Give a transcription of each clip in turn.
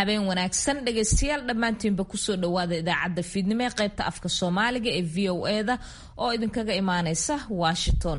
habeen wanaagsan dhegaystayaal dhammaantiinba kusoo dhawaada idaacadda fiidnimo ee qaybta afka soomaaliga ee v o eda oo idinkaga imaaneysa washington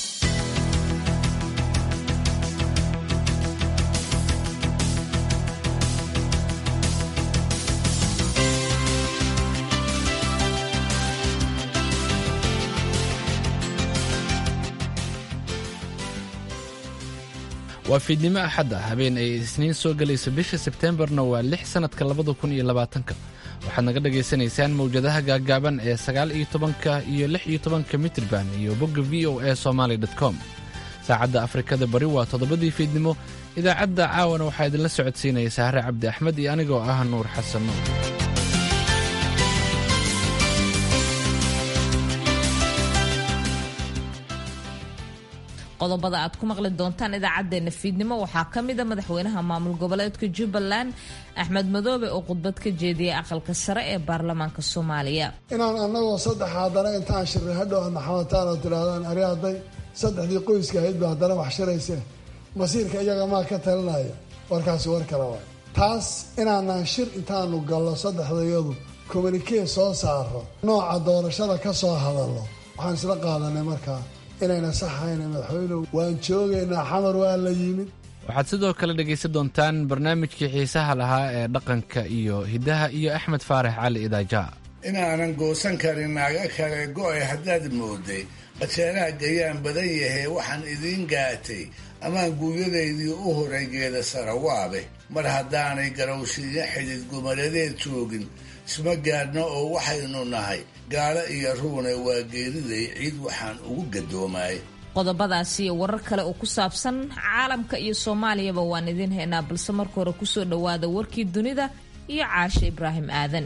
waa fiidnimo axadda habeen ay isniin soo gelayso bisha sebteembarna waa lix sannadka labada kun iyo labaatanka waxaad naga dhagaysanaysaan mawjadaha gaaggaaban ee sagaal iyo tobanka iyo lix iyo tobanka mitrban iyo bogga v o a somaali com saacadda afrikada bari waa toddobadii fiidnimo idaacadda caawana waxaa idinla socodsiinaya sahre cabdi axmed iyo anigoo ah nuur xasan nuur qodobada aad ku maqli doontaan idaacadeena fiidnimo waxaa ka mida madaxweynaha maamul goboleedka jubbaland axmed madoobe oo khudbad ka jeediyay aqalka sare ee baarlamaanka soomaaliya inaan annagoo saddex haddana intaan shirray hadhow aad maxamataan oo tidhaahdaan ari hadday saddexdii qoyska ahayd ba haddana wax shirayse masiirka iyaga maa ka talinaya warkaasi war kale waay taas inaanaan shir intaanu gallo saddexdayadu kommunikee soo saaro nooca doorashada ka soo hadallo waxaan isla qaadanay markaa inayna saxayna madaxweynuhu waan joogaynaa xamar waa la yimid waxaad sidoo kale dhegaysan doontaan barnaamijkii xiisaha lahaa ee dhaqanka iyo hiddaha iyo axmed faarax cali idaaja inaanan goosan karin naaga kale go'ay haddaad mooday qajeelaha gayaan badan yahay waxaan idiin gaatay amaan guuryadaydii u horay geeda sarawaabe mar haddaanay garowshiiyo xidid gumaladeed joogin isma gaadhno oo waxaynu nahay gaalo iyo ruune waa geeriday ciid waxaan ugu gadoomaay qodobadaasi iyo warar kale oo ku saabsan caalamka iyo soomaaliyaba waan idiin haynaa balse marka hore kusoo dhowaada warkii dunida iyo caashe ibraahim aadan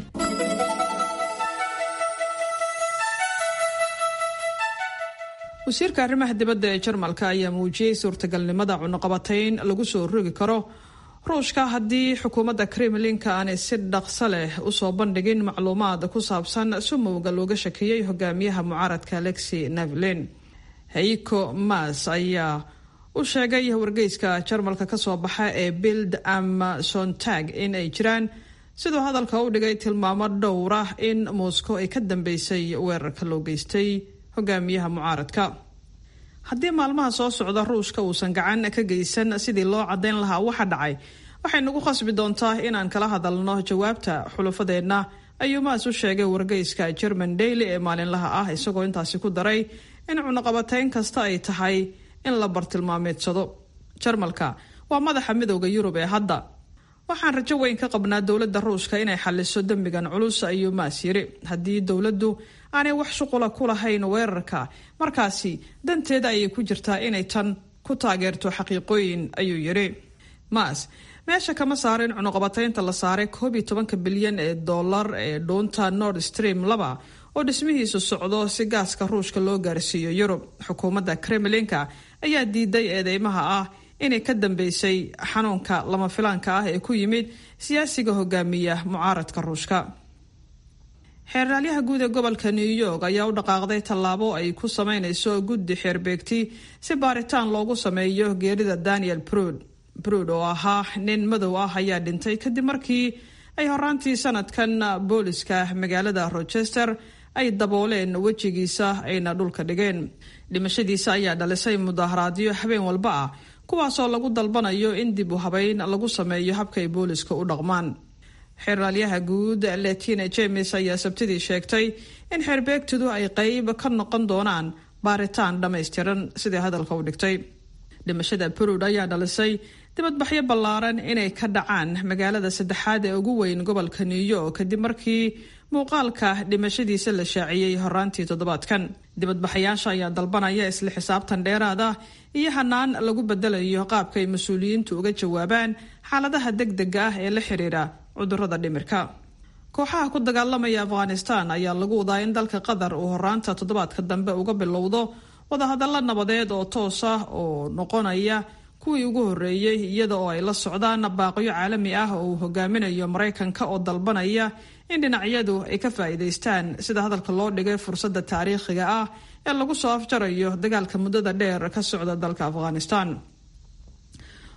wasiirka arrimaha dibadda ee jarmalka ayaa muujiyey suurtagalnimada cunuqabatayn lagu soo rogi karo ruushka haddii xukuumadda kremlinka aanay si dhaqso leh usoo bandhigin macluumaad ku saabsan sumowga looga shakeeyey hogaamiyaha mucaaradka alexi navalin heiko mas ayaa u sheegay wargeyska jarmalka kasoo baxa ee bild ama sontag in ay jiraan siduu hadalka u dhigay tilmaamo dhowra in moscow ay ka dambeysay weerarka loo geystay hogaamiyaha mucaaradka haddii maalmaha soo socda ruushka uusan gacan ka geysan sidii loo caddayn lahaa waxa dhacay waxay nagu khasbi doontaa inaan kala hadalno jawaabta xulufadeenna ayuu maas u sheegay wargeyska german daily ee maalinlaha ah isagoo intaasi ku daray in cunuqabatayn kasta ay tahay in la bartilmaameedsado jarmalka waa madaxa midooda yurub ee hadda waxaan rajo weyn ka qabnaa dowladda ruushka inay xaliso dembigan culus ayuu maas yiri haddii dowladdu aanay wax shuqula ku lahayn weerarka markaasi danteeda ayay ku jirtaa inay tan ku taageerto xaqiiqooyin ayuu yidhi maas meesha kama saarin cunuqabataynta la saaray koob iyo tobanka bilyan ee dollar ee dhuunta nord stream laba oo dhismihiisu socdo si gaaska ruushka loo gaarsiiyo yurub xukuumadda kremlinka ayaa diiday eedeymaha ah inay ka dambeysay xanuunka lama filaanka ah ee ku yimid siyaasiga hogaamiya mucaaradka ruushka xeeraalyaha guud ee gobolka new york ayaa u dhaqaaqday tallaabo ay ku sameyneyso guddi xeerbeegti si baaritaan loogu sameeyo geerida daniel brod brod oo ahaa nin madow ah ayaa dhintay kadib markii ay horaantii sanadkan booliska magaalada rochester ay dabooleen wejigiisa ayna dhulka dhigeen dhimashadiisa ayaa dhalisay mudaharaadyo habeen walba ah kuwaasoo lagu dalbanayo in dib u habeyn lagu sameeyo habka ay booliska u dhaqmaan xeeraalyaha guud letina james ayaa sabtidii sheegtay in xeerbeegtidu ay qeyb ka noqon doonaan baaritaan dhammaystiran sidai hadalka u dhigtay dhimashada burud ayaa dhalisay dibadbaxyo ballaaran inay ka dhacaan magaalada saddexaad ee ugu weyn gobolka new york kadib markii muuqaalka dhimashadiisa la shaaciyey horaantii toddobaadkan dibadbaxayaasha ayaa dalbanaya isla xisaabtan dheeraad ah iyo hanaan lagu bedelayo qaabka ay mas-uuliyiintu uga jawaabaan xaaladaha degdega ah ee la xiriira cudurada dhimirka kooxaha ku dagaalamaya afghanistan ayaa lagu wadaa in dalka qatar uu horaanta toddobaadka dambe uga bilowdo wadahadallo nabadeed oo toos ah oo noqonaya kuwii ugu horreeyey iyada oo ay la socdaan baaqyo caalami ah oo uu hogaaminayo maraykanka oo dalbanaya in dhinacyadu ay ka faa'iidaystaan sida hadalka loo dhigay fursadda taariikhiga ah ee lagu soo afjarayo dagaalka muddada dheer ka socda dalka afghanistan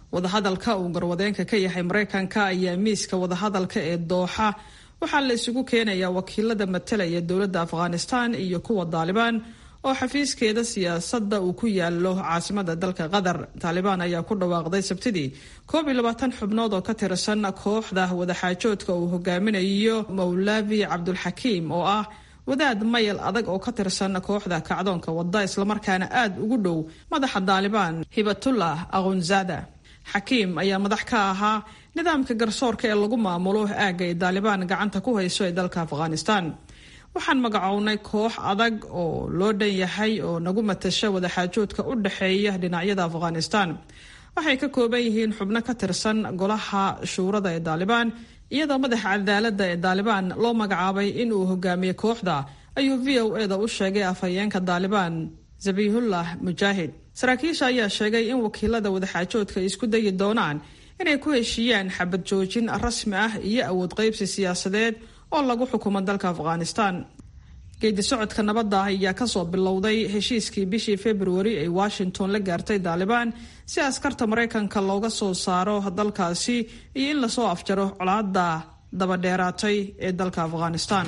wadahadalka uu garwadeenka ka yahay maraykanka ayaa miiska wadahadalka ee dooxa waxaa la isugu keenayaa wakiilada matalaya dowladda afghanistan iyo kuwa daalibaan oo xafiiskeeda siyaasadda uu ku yaalo caasimada dalka qatar taalibaan ayaa ku dhawaaqday sabtidii koob iyo labaatan xubnood oo ka tirsan kooxda wadaxaajoodka uu hogaaminayo mawlavi cabdulxakiim oo ah wadaad mayal adag oo ka tirsan kooxda kacdoonka wadda islamarkaana aad ugu dhow madaxa daalibaan hibatullah akhunzada xakiim ayaa madax ka ahaa nidaamka garsoorka ee lagu maamulo aagga ay daalibaan gacanta ku hayso ee dalka afghanistan waxaan magacownay koox adag oo loo dhan yahay oo nagu matasha wadaxaajoodka u dhexeeya dhinacyada afghanistan waxay ka kooban yihiin xubno ka tirsan golaha shuurada ee daalibaan iyadoo madaxa cadaaladda ee daalibaan loo magacaabay inuu hogaamiye kooxda ayuu v o eda u sheegay afhayeenka daalibaan zabihullah mujaahid saraakiisha ayaa sheegay in wakiilada wadaxaajoodka ay isku dayi doonaan inay ku heshiiyaan xabad joojin rasmi ah iyo awood qaybsi siyaasadeed oo lagu xukumo dalka afghanistan geedi socodka nabadda ayaa kasoo bilowday heshiiskii bishii februari ay washington la gaartay daalibaan si askarta maraykanka looga soo saaro dalkaasi iyo in lasoo afjaro colaadda dabadheeraatay ee dalka afghanistan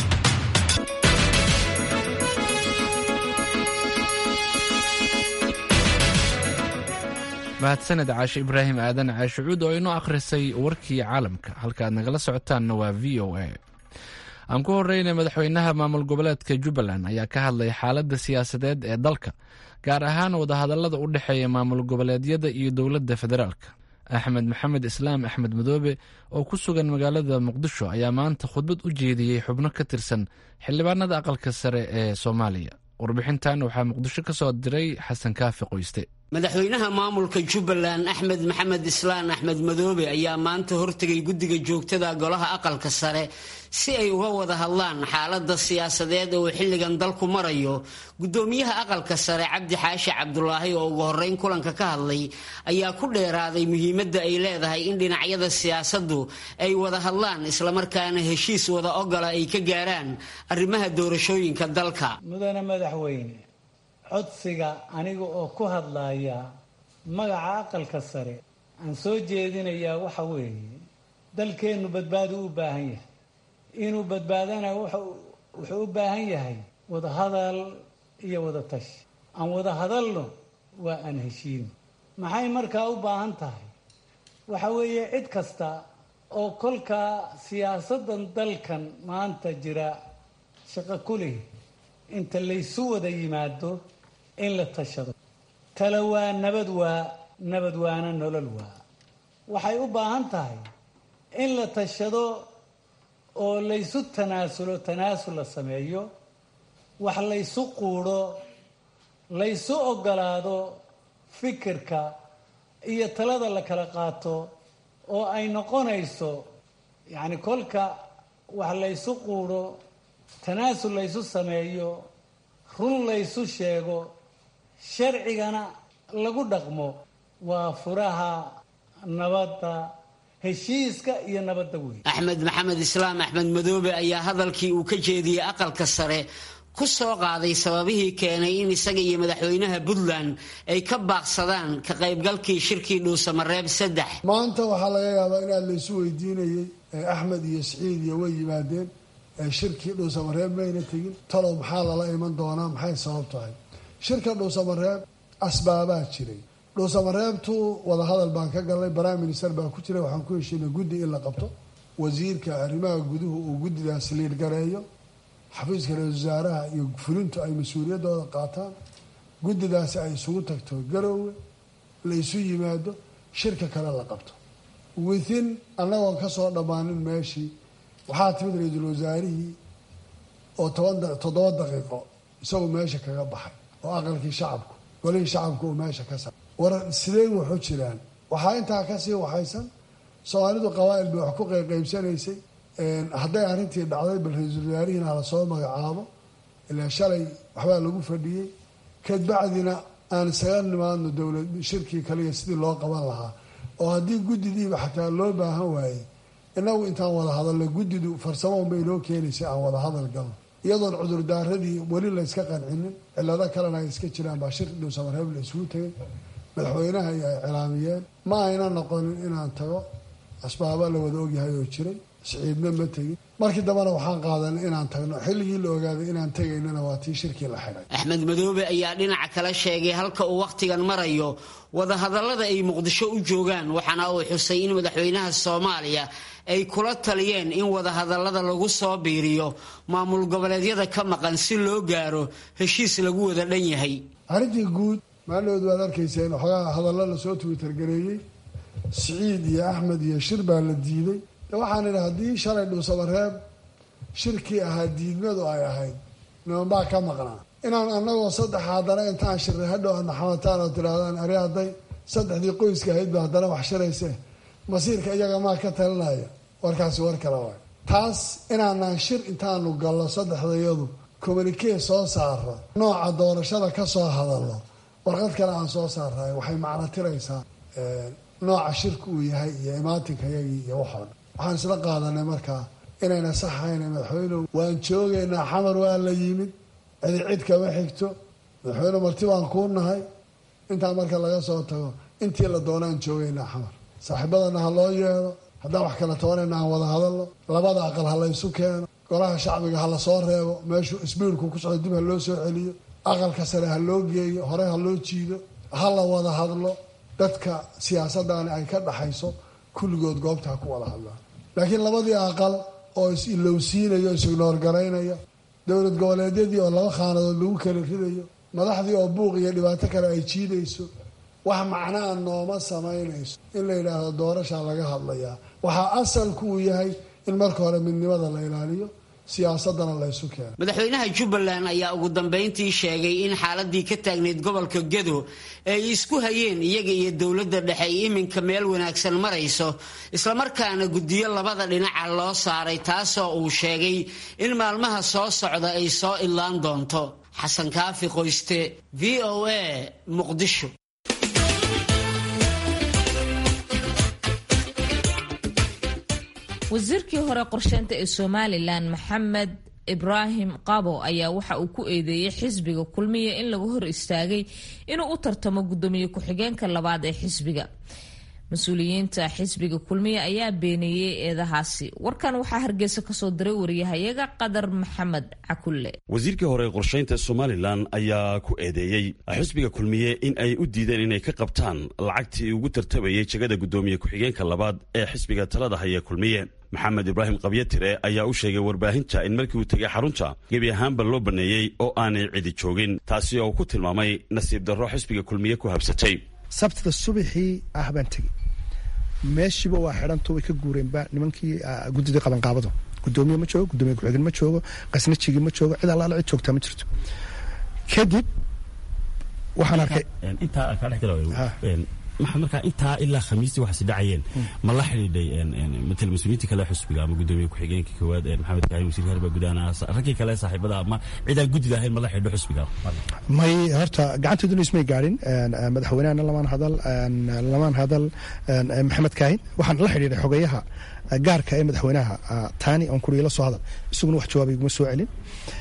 mahadsaned caashe ibraahim aadan caashicuud oo inoo akhrisay warkii caalamka halkaaad nagala socotaanna waa v o a aan ku horeynay madaxweynaha maamul goboleedka jubbaland ayaa ka hadlay xaaladda siyaasadeed ee dalka gaar ahaan wadahadallada u dhexeeya maamul goboleedyada iyo dowladda federaalka axmed maxamed islaam axmed madoobe oo ku sugan magaalada muqdisho ayaa maanta khudbad u jeediyey xubno ka tirsan xildhibaanada aqalka sare ee soomaaliya warbixintan waxaa muqdisho ka soo diray xasan kaafi qoyste madaxweynaha maamulka jubbaland axmed maxamed islaan axmed madoobe ayaa maanta hortegay guddiga joogtada golaha aqalka sare si ay uga wada hadlaan xaalada siyaasadeed oo xilligan dalku marayo gudoomiyaha aqalka sare cabdi xaashi cabdulaahi oo ugu horeyn kulanka ka hadlay ayaa ku dheeraaday muhiimadda ay leedahay in dhinacyada siyaasadu ay wada hadlaan islamarkaana heshiis wada ogola ay ka gaaraan arrimaha doorashooyinka dalka mudane madaxweyne codsiga aniga oo ku hadlaya magaca aqalka sare aan soo jeedinayaa waxa weeye dalkeennu badbaadu u baahan yahay inuu badbaadana wuxuu u baahan yahay wadahadal iyo wada tashi aan wada hadalno waa aan heshiino maxay markaa u baahan tahay waxa weeye cid kasta oo kolkaa siyaasaddan dalkan maanta jira shaqo ku leh inta laysu wada yimaado in la tashado tala waa nabad waa nabad waana nolol waa waxay u baahan tahay in la tashado oo laysu tanaasulo tanaasul la sameeyo wax laysu quudho laysu ogolaado fikirka iyo talada la kala qaato oo ay noqonayso yacni kolka wax laysu quudho tanaasul laysu sameeyo run laysu sheego sharcigana lagu dhaqmo waa furaha nabadda heshiiska iyo nabadda wey axmed maxamed islaam axmed madoobe ayaa hadalkii uu ka jeediyey aqalka sare ku soo qaaday sababihii keenay in isaga iyo madaxweynaha puntland ay ka baaqsadaan ka qaybgalkii shirkii dhuusamareeb saddex maanta waxaa laga yaabaa in aad laysu weydiinayay axmed iyo siciid iyo way yimaadeen shirkii dhuusamareeb mayna tegin talow maxaa lala iman doonaa maxay sabab tahay shirka dhuusamareeb asbaabaa jiray dhuusamareebtu wadahadal baan ka galnay prime minister baa ku jira waxaan ku heshiinay guddi in la qabto wasiirka arrimaha guduhu uu guddidaas liirgareeyo xafiiska ra-isul wasaaraha iyo fulintu ay mas-uuliyaddooda qaataan guddidaasi ay isugu tagto garoowe la isu yimaado shirka kale la qabto within annagoon kasoo dhammaanin meeshii waxaa timid ra-iisul wasaarihii oo toban toddoba daqiiqo isagoo meesha kaga baxay oo aqalkii shacabku golihii shacabku uu meesha ka sa war sidee waxu jiraan waxaa intaa kasii waxaysan soomaalidu qabaa'il bay wax ku qayqaybsanaysay hadday arrintii dhacday bal ra-iisul wasaarihiina hala soo magacaabo ilaa shalay waxbaa lagu fadhiyey kadbacdina aan isaga nimaadno dowlad shirkii kaliya sidii loo qaban lahaa oo haddii guddidiiba xataa loo baahan waayey inagu intaan wada hadalno guddidu farsamo unbay noo keenaysay aan wada hadal galno iyadoon cudurdaaradii weli layska qancinin cilado kalena ay iska jiraan baa shir dhuusamareeb la isugu tegay madaxweynaha iyo ay cilaamiyeen ma ayna noqonin inaan tago asbaaba la wada ogyahay oo jiray siciidna ma tegin markii dambena waxaan qaadanay inaan tagno xilligii la ogaaday inaan tegaynana waa tii shirkii la xidhay axmed madoobe ayaa dhinaca kale sheegay halka uu wakhtigan marayo wadahadallada ay muqdisho u joogaan waxaana uu xusay in madaxweynaha soomaaliya ay kula taliyeen in wadahadallada lagu soo biiriyo maamul goboleedyada ka maqan si loo gaaro heshiis lagu wada dhan yahay arrintii guud maalinood waad arkayseen waxoogaa hadallo lasoo twitter-gareeyey siciid iyo axmed iyo shir baa la diiday waxaan idhi haddii shalay dhuusamareeb shirkii ahaa diidmadu ay ahayd nimanbaa ka maqnaa inaan anagoo saddex haddana intaan shirray hadhow aad maxamataan oo tidhaahdaan ari hadday saddexdii qoyska ahayd ba haddana wax shirayse masiirka iyaga maa ka talinaya warkaasi war kale waay taas inaanaan shir intaanu gallo saddexdayadu communikee soo saara nooca doorashada ka soo hadallo warqad kale aan soo saarray waxay macno tiraysaa nooca shirka uu yahay iyo imaatinkaiyagii iyo waxoo dhan waxaan isla qaadanay markaa inayna saxayna madaxweynuhu waan joogaynaa xamar waa la yimid cidi cid kama xigto madaxweyne marti baan kuu nahay intaa marka laga soo tago intii la doonaan joogaynaa xamar saaxiibadana ha loo yeedho haddaan wax kala tabanayna aan wada hadalno labada aqal ha laysu keeno golaha shacbiga ha lasoo reebo meeshuu isbiilku ku socdo dib ha loo soo celiyo aqalka sare ha loo geeyo hore ha loo jiido ha la wada hadlo dadka siyaasadani ay ka dhaxayso kulligood goobta ha ku wada hadlaan laakiin labadii aqal oo is-ilowsiinayo is-ignoor garaynaya dowlad goboleedyadii oo laba khaanadood lagu kala ridayo madaxdii oo buuq iyo dhibaato kale ay jiidayso wax macnaa nooma samaynayso in la yidhaahdo doorashaa laga hadlayaa waxaa asalku uu yahay in marka hore midnimada la ilaaliyo siyaasadana laysu keeno madaxweynaha jubbaland ayaa ugu dambayntii sheegay in xaaladii ka taagnayd gobolka gedo ay isku hayeen iyaga iyo dowladda dhexe ay iminka meel wanaagsan marayso islamarkaana guddiyo labada dhinaca loo saaray taasoo uu sheegay in maalmaha soo socda ay soo idlaan doonto xasan kaafi qoyste v o a muqdisho wasiirkii hore qorsheynta ee somalilan maxamed ibraahim qabo ayaa waxa uu ku eedeeyey xisbiga kulmiya in laga hor istaagay inuu u tartamo guddoomiye ku-xigeenka labaad ee xisbiga mas-uuliyiinta xisbiga kulmiya ayaa beeneeyey eedahaasi warkan waxaa hargeysa kasoo diray wariyahayaga qadar maxamed cakulle wasiirkii hore qorshaynta somalilan ayaa ku eedeeyey xisbiga kulmiye in ay u diideen inay ka qabtaan lacagtii ugu tartamayay jegada guddoomiye ku-xigeenka labaad ee xisbiga talada haya kulmiye maxamed ibraahim qabyatire ayaa u sheegay warbaahinta in markii uu tegay xarunta gebi ahaanba loo baneeyey oo aanay cidi joogin taasi oo ku tilmaamay nasiib darro xisbiga kulmiye ku habsatay sabtida subaxii ah baan tegey meeshiiba waa xidhanto way ka guureenba nimankii guddidii qabanqaabadu gudoomiye ma joogo gudoomiye ku-xigeen ma joogo qasnajigii ma joogo cid allaala cid joogtaa ma jirto kadib waxaan arkay intaa kaa dhex gala maxaa markaa intaa ilaa khamiistii waxaasi dhacayeen ma la xidhiidhay matal mas-uuliyiinta kale xusbiga ama gudoomiye ku-xigeenka koowaad maxamed kaahim wasiirka harbaa gudaana raggii kale saaxiibada ama cidaan guddida ahayn ma la xidhiidho xusbiga may horta gacanteeduna ismay gaadhin madaxweynehana lamaan hadal lamaan hadal maxamed kaahin waxaan la xidhiidhay xogeyaha gaarka ee madaxweynaha taani on kuriya la soo hadal isaguna wax jawaabay iguma soo celin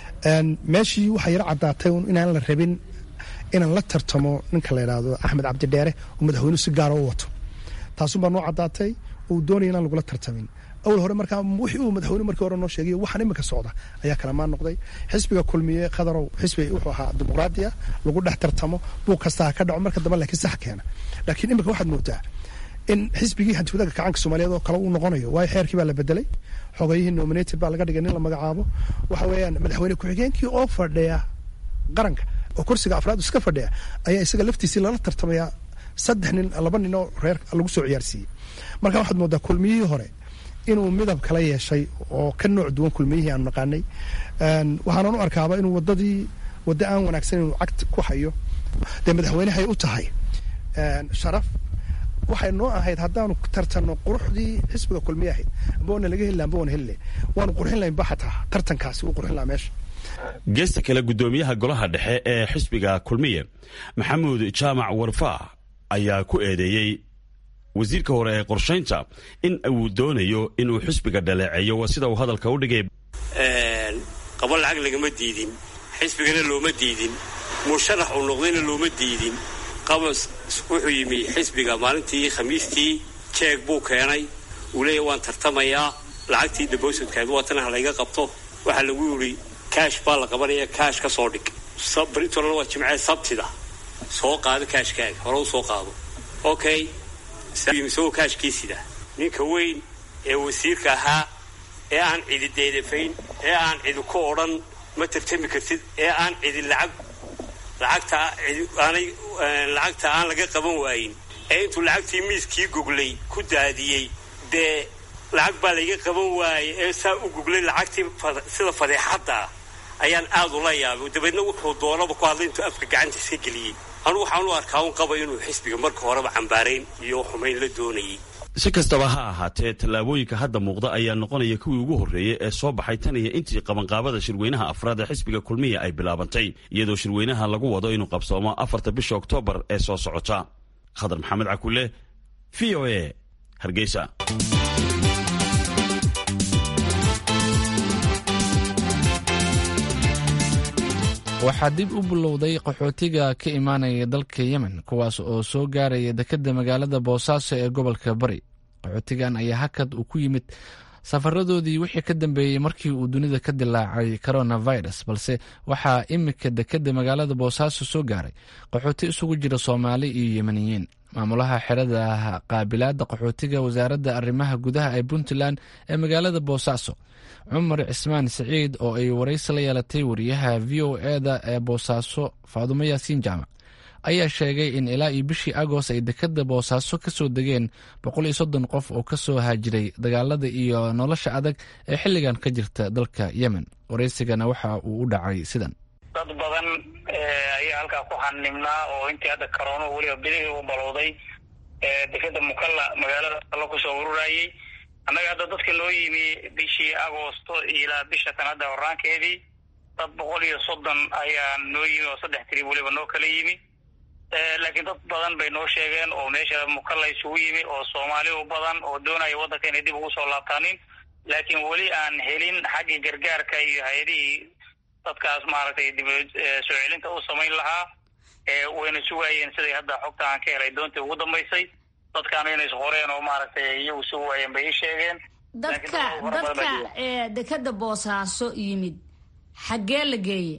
meeshii waxaa yaro caddaatay inaan la rabin inaan la tartamo ninka la yidhaahdo axmed cabdidheere oo madaxweynuhu si gaara u wato taasun baa noo caddaatay uu doonaya inaan lagula tartamin awal hore markaa wixii uu madaxweyne markii hore noo sheegay waxaan imika socda ayaa kalamaan noqday xisbiga kulmiye qadarow xisbi wuxuu ahaa dimuqraadi ah lagu dhex tartamo buuq kasta ha ka dhaco marka dambe laakiin sax keena laakiin imika waxaad moodaa in xisbigii hantiwadaga kacaanka soomaaliyeed oo kale uu noqonayo waayo xeerkii baa la bedelay xogayihii nominated baa laga dhigay nin la magacaabo waxa weeyaan madaxweyne ku-xigeenkii oo fadhiya qaranka oo kursiga afraad iska fadhiya ayaa isaga laftiisii lala tartamayaa saddex nin laba nin oo reer lagu soo ciyaarsiiyey marka waxaad moodaa kulmiyihii hore inuu midab kala yeeshay oo ka nooc duwan kulmiyihii aanu naqaanay waxaanan u arkaaba inuu wadadii waddo aan wanaagsan inuu cagti ku hayo dee madaxweynehay u tahay sharaf waxay noo ahayd haddaanu tartanno quruxdii xisbiga kulmiye ahayd amba wana laga heli amba wana heli waanu qurxin lahayn ba xataa tartankaasi uu qurxin lahaa meesha geesta kale guddoomiyaha golaha dhexe ee xisbiga kulmiye maxamuud jaamac warfaa ayaa ku eedeeyey wasiirka hore ee qorshaynta in uu doonayo inuu xisbiga dhaleeceeyo waa sida uu hadalka u dhigay qabo lacag lagama diidin xisbigana looma diidin musharax uu noqdayna looma diidin qabas wuxuu yimi xisbiga maalintii khamiistii jeeg buu keenay uu leeyahy waan tartamayaa lacagtii debositkaed waatana layga qabto waxaa lagu yidhi kaash baa la qabanaya kaash ka soo dhig britolna waa jimcee sabtida soo qaado kaashkaaga hore u soo qaado okay isagoo kaashkii sida ninka weyn ee wasiirka ahaa ee aan cidi deedafayn ee aan cidi ku odhan ma tartami kartid ee aan cidi lacag lacagta aanay lacagta aan laga qaban waayin ee intuu lacagtii miiskii goglay ku daadiyey dee lacag baa layga qaban waayey ee saa u goglay lacagtii sida fadeexadda ayaan aad ula yaabay dabeedna wuxuu doonaba ku hadlay intuu afka gacanta iska geliyey anugu waxaan u arkaa un qaba inuu xisbiga marka horeba cambaarayn iyo xumayn la doonayay si kastaba ha ahaatee tallaabooyinka hadda muuqda ayaa noqonaya kuwii ugu horreeyey ee soo baxay tan iyo intii qabanqaabada shirweynaha afraad ee xisbiga kulmiya ay bilaabantay iyadoo shirweynaha lagu wado inuu qabsoomo afarta bisha oktoobar ee soo socota khadar maxamed cakule v o a hargeysa waxaa dib u bilowday qaxootiga ka imaanaya dalka yemen kuwaas oo soo gaaraya dekedda magaalada boosaaso ee gobolka bari qaxootigan ayaa hakad uu ku yimid safaradoodii wixii ka dambeeyey markii uu dunida ka dilaacay coronavirus balse waxaa imika dekedda magaalada boosaaso soo gaaray qaxooti isugu jira soomaali iyo yemeniyiin maamulaha xerada qaabilaadda qaxootiga wasaaradda arrimaha gudaha ee puntland ee magaalada boosaaso cumar cismaan siciid oo ay waraysi la yeelatay wariyaha v o eda ee boosaaso faadumo yaasiin jaamac ayaa sheegay in ilaa iyo bishii agost ay dekadda boosaaso ka soo degeen boqol iyo soddon qof oo ka soo haajiray dagaalada iyo nolosha adag ee xilligan ka jirta dalka yemen waraysigana waxa uu u dhacay sidan dad badan ayaa halkaa ku xanimnaa oo intii hadda karoono weliba bilihii u balowday dekeda mukalla magaalada alla kusoo ururayay annaga hadda dadka noo yimi bishii agoosto ilaa bisha tan hadda horaankeedii dad boqol iyo soddon ayaa noo yimi oo saddex tiri weliba noo kala yimi laakiin dad badan bay noo sheegeen oo meesha mukalla isugu yimi oo soomaali u badan oo doonaya waddanka inay dib ugu soo laabtaanin laakiin weli aan helin xaggii gargaarka iyo hay-adihii dadkaas maaragtay dib soo celinta u samayn lahaa wayna sugaayeen siday hadda xogta aan ka helay doontii ugu dambaysay dadkaana inay isqoreen oo maaragtay iyagu sugi waayeen bay ii sheegeen dadka dadka dekeda boosaaso yimid xaggee la geeye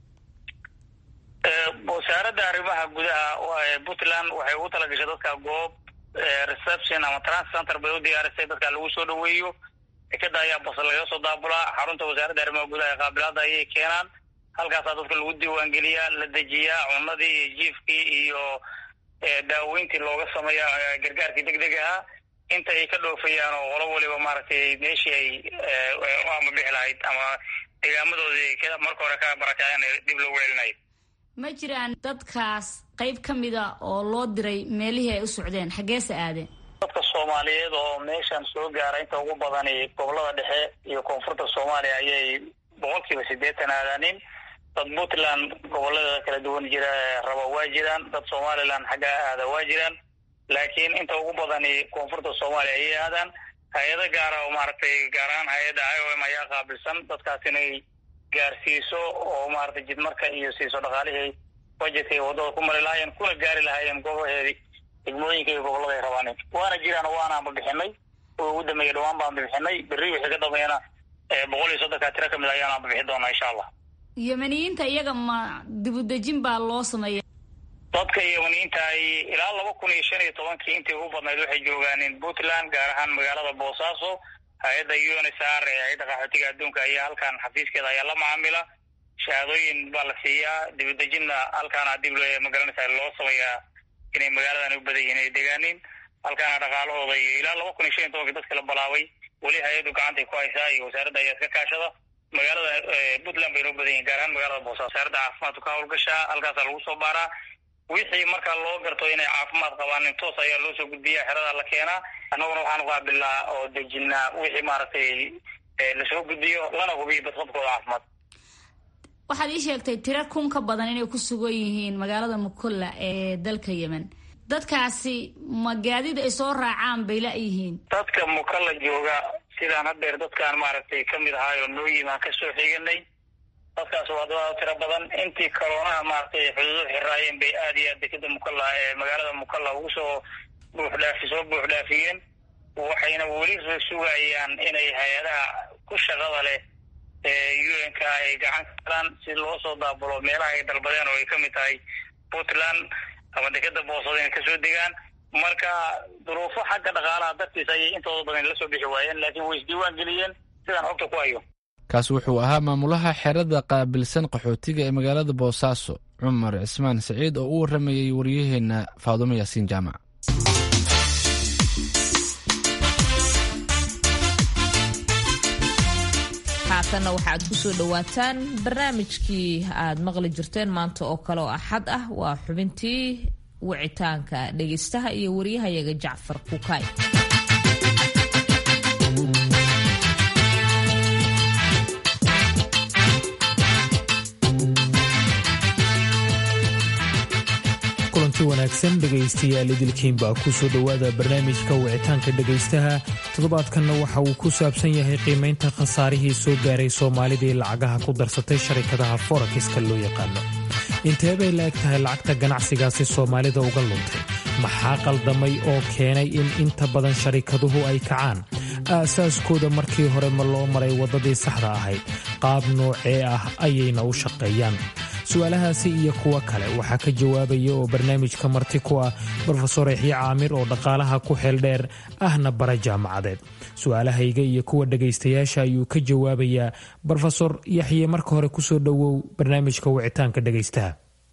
wasaaradda arrimaha gudaha puntland waxay ugu talagashay dadka goob reception ama trans center bay u diyaarisay dadka lagu soo dhaweeyo dekeda ayaa bas laga soo daabulaa xarunta wasaaradda arrimaha gudaha ee qaabilaada ayay keenaan halkaasaa dadka lagu diiwaangeliyaa la dejiyaa cunadii iyo jiifkii iyo daaweyntii looga sameeya gargaarkii deg deg ahaa inta ay ka dhoofayaan oo qolo waliba maaragtay meeshii ay ama bixi lahayd ama deegaamadoodii marka hore ka barakaayan dib loogu celinayo ma jiraan dadkaas qayb ka mida oo loo diray meelihii ay u socdeen xaggeese aadeen dadka soomaaliyeed oo meeshan soo gaara inta ugu badani gobolada dhexe iyo koonfurta soomaaliya ayay boqolkiiba siddeetan aadaanin dad puntland gobolladeeda kala duwan jira raba waa jiraan dad somaliland xaggaa aada waa jiraan laakiin inta ugu badani koonfurta soomaaliya ayay aadaan hay-ado gaara oo maaragtay gaar ahaan hay-adda i o m ayaa qaabilsan dadkaas inay gaarsiiso oo maaragtay jidmarka iyo siiso dhaqaalihii budgetka ay waddada ku mari lahaayeen kuna gaari lahaayeen goboheedii degmooyinka iyo gobollada ay rabaan waana jiraan waanaanba bixinay oo ugu dambeeya dhawaan baan bixinay berri wixii ka dambeeyana boqol iyo soddonkaa tiro kamid ayaanaanba bixi doonaa insha allah yemeniyiinta iyaga ma dibudejin baa loo sameeya dadka yemeniyiinta ay ilaa laba kun iyo shan iyo tobankii intii ugu badnayd waxay joogaaneen puntland gaar ahaan magaalada boosaaso hay-adda unsr ee hay-adda qaxootiga adduunka ayaa halkan xafiiskeeda ayaa la macaamila shahaadooyin baa la siiyaa dibudejinna halkaana dib magaranaysa loo sameeyaa inay magaaladan u badan yihin ay degaanin halkaana dhaqaalahooda iyo ilaa laba kun iyo shan iyo tobankii dadka la balaabay weli hay-addu gacantay ku haysaa iyo wasaaradda ayaa iska kaashada magaalada puntland bay noo badan yihin gaar ahaan magaalada boosaaso wasaaradda caafimaadku ka hawlgashaa halkaasaa lagu soo baaraa wixii markaa loo garto inay caafimaad qabaan in toos ayaa loo soo gudbiya xerada la keenaa annaguna waxaan qaabilnaa oo dejinaa wixii maaragtay lasoo gudbiyo lana hubiyo badqabkooda caafimaad waxaad ii sheegtay tiro kun ka badan inay ku sugan yihiin magaalada mukulla ee dalka yemen dadkaasi ma gaadid ay soo raacaan bay la-yihiin dadka mukalla jooga sidaan haddeer dadkaan maaragtay ka mid ahaayoo noo yimaan ka soo xiganay dadkaas waa dad tiro badan intii karoonaha maaragtay xuduudu xiraayeen bay aad iyo aad dekeda mukalla ee magaalada mukalla ugu soo buuxdhaafi soo buuxdhaafiyeen waxayna weli sugayaan inay hay-adaha ku shaqada leh ee un-k ay gacan ka galaan si loo soo daabulo meelaha ay dalbadeen oo ay ka mid tahay puntland ama dekeda boosada inay kasoo degaan marka duruufo xagga dhaqaalaha dartiis ayay intooda badan la soo bixi waayeen laakiin way isdiiwaan geliyeen sidaan xogta ku hayo kaas wuxuu ahaa maamulaha xerada qaabilsan qaxootiga ee magaalada boosaaso cumar cismaan saciid oo u waramayey waryaheena faadumo yaasiin jaamac haatanna waxaad ku soo dhowaataan barnaamijkii aad maqli jirteen maanta oo kale oo axad ah waa xubintii wicitaanka dhegaystaha iyo waryahayaga jacfar kukaay kulanti wanaagsan dhegaystayaal idilkiinbaa ku soo dhowaada barnaamijka wicitaanka dhegaystaha toddobaadkanna waxa uu ku saabsan yahay qiimaynta khasaarihii soo gaaray soomaalidii lacagaha ku darsatay sharikadaha forakiska loo yaqaano intee bay la eg tahay lacagta ganacsigaasi soomaalida uga luntay maxaa qaldamay oo keenay in inta badan sharikaduhu ay kacaan aasaaskooda markii hore ma loo maray waddadii saxda ahayd qaab noocee ah ayayna u shaqeeyaan su-aalahaasi iyo kuwo kale waxaa ka jawaabaya oo barnaamijka marti ku ah brofesor yaxye caamir oo dhaqaalaha ku xeel dheer ahna bara jaamacadeed su-aalahayga iyo kuwa dhegaystayaasha ayuu ka jawaabayaa brofesor yaxye marka hore kusoo dhowow barnaamijka wicitaanka dhegaystaha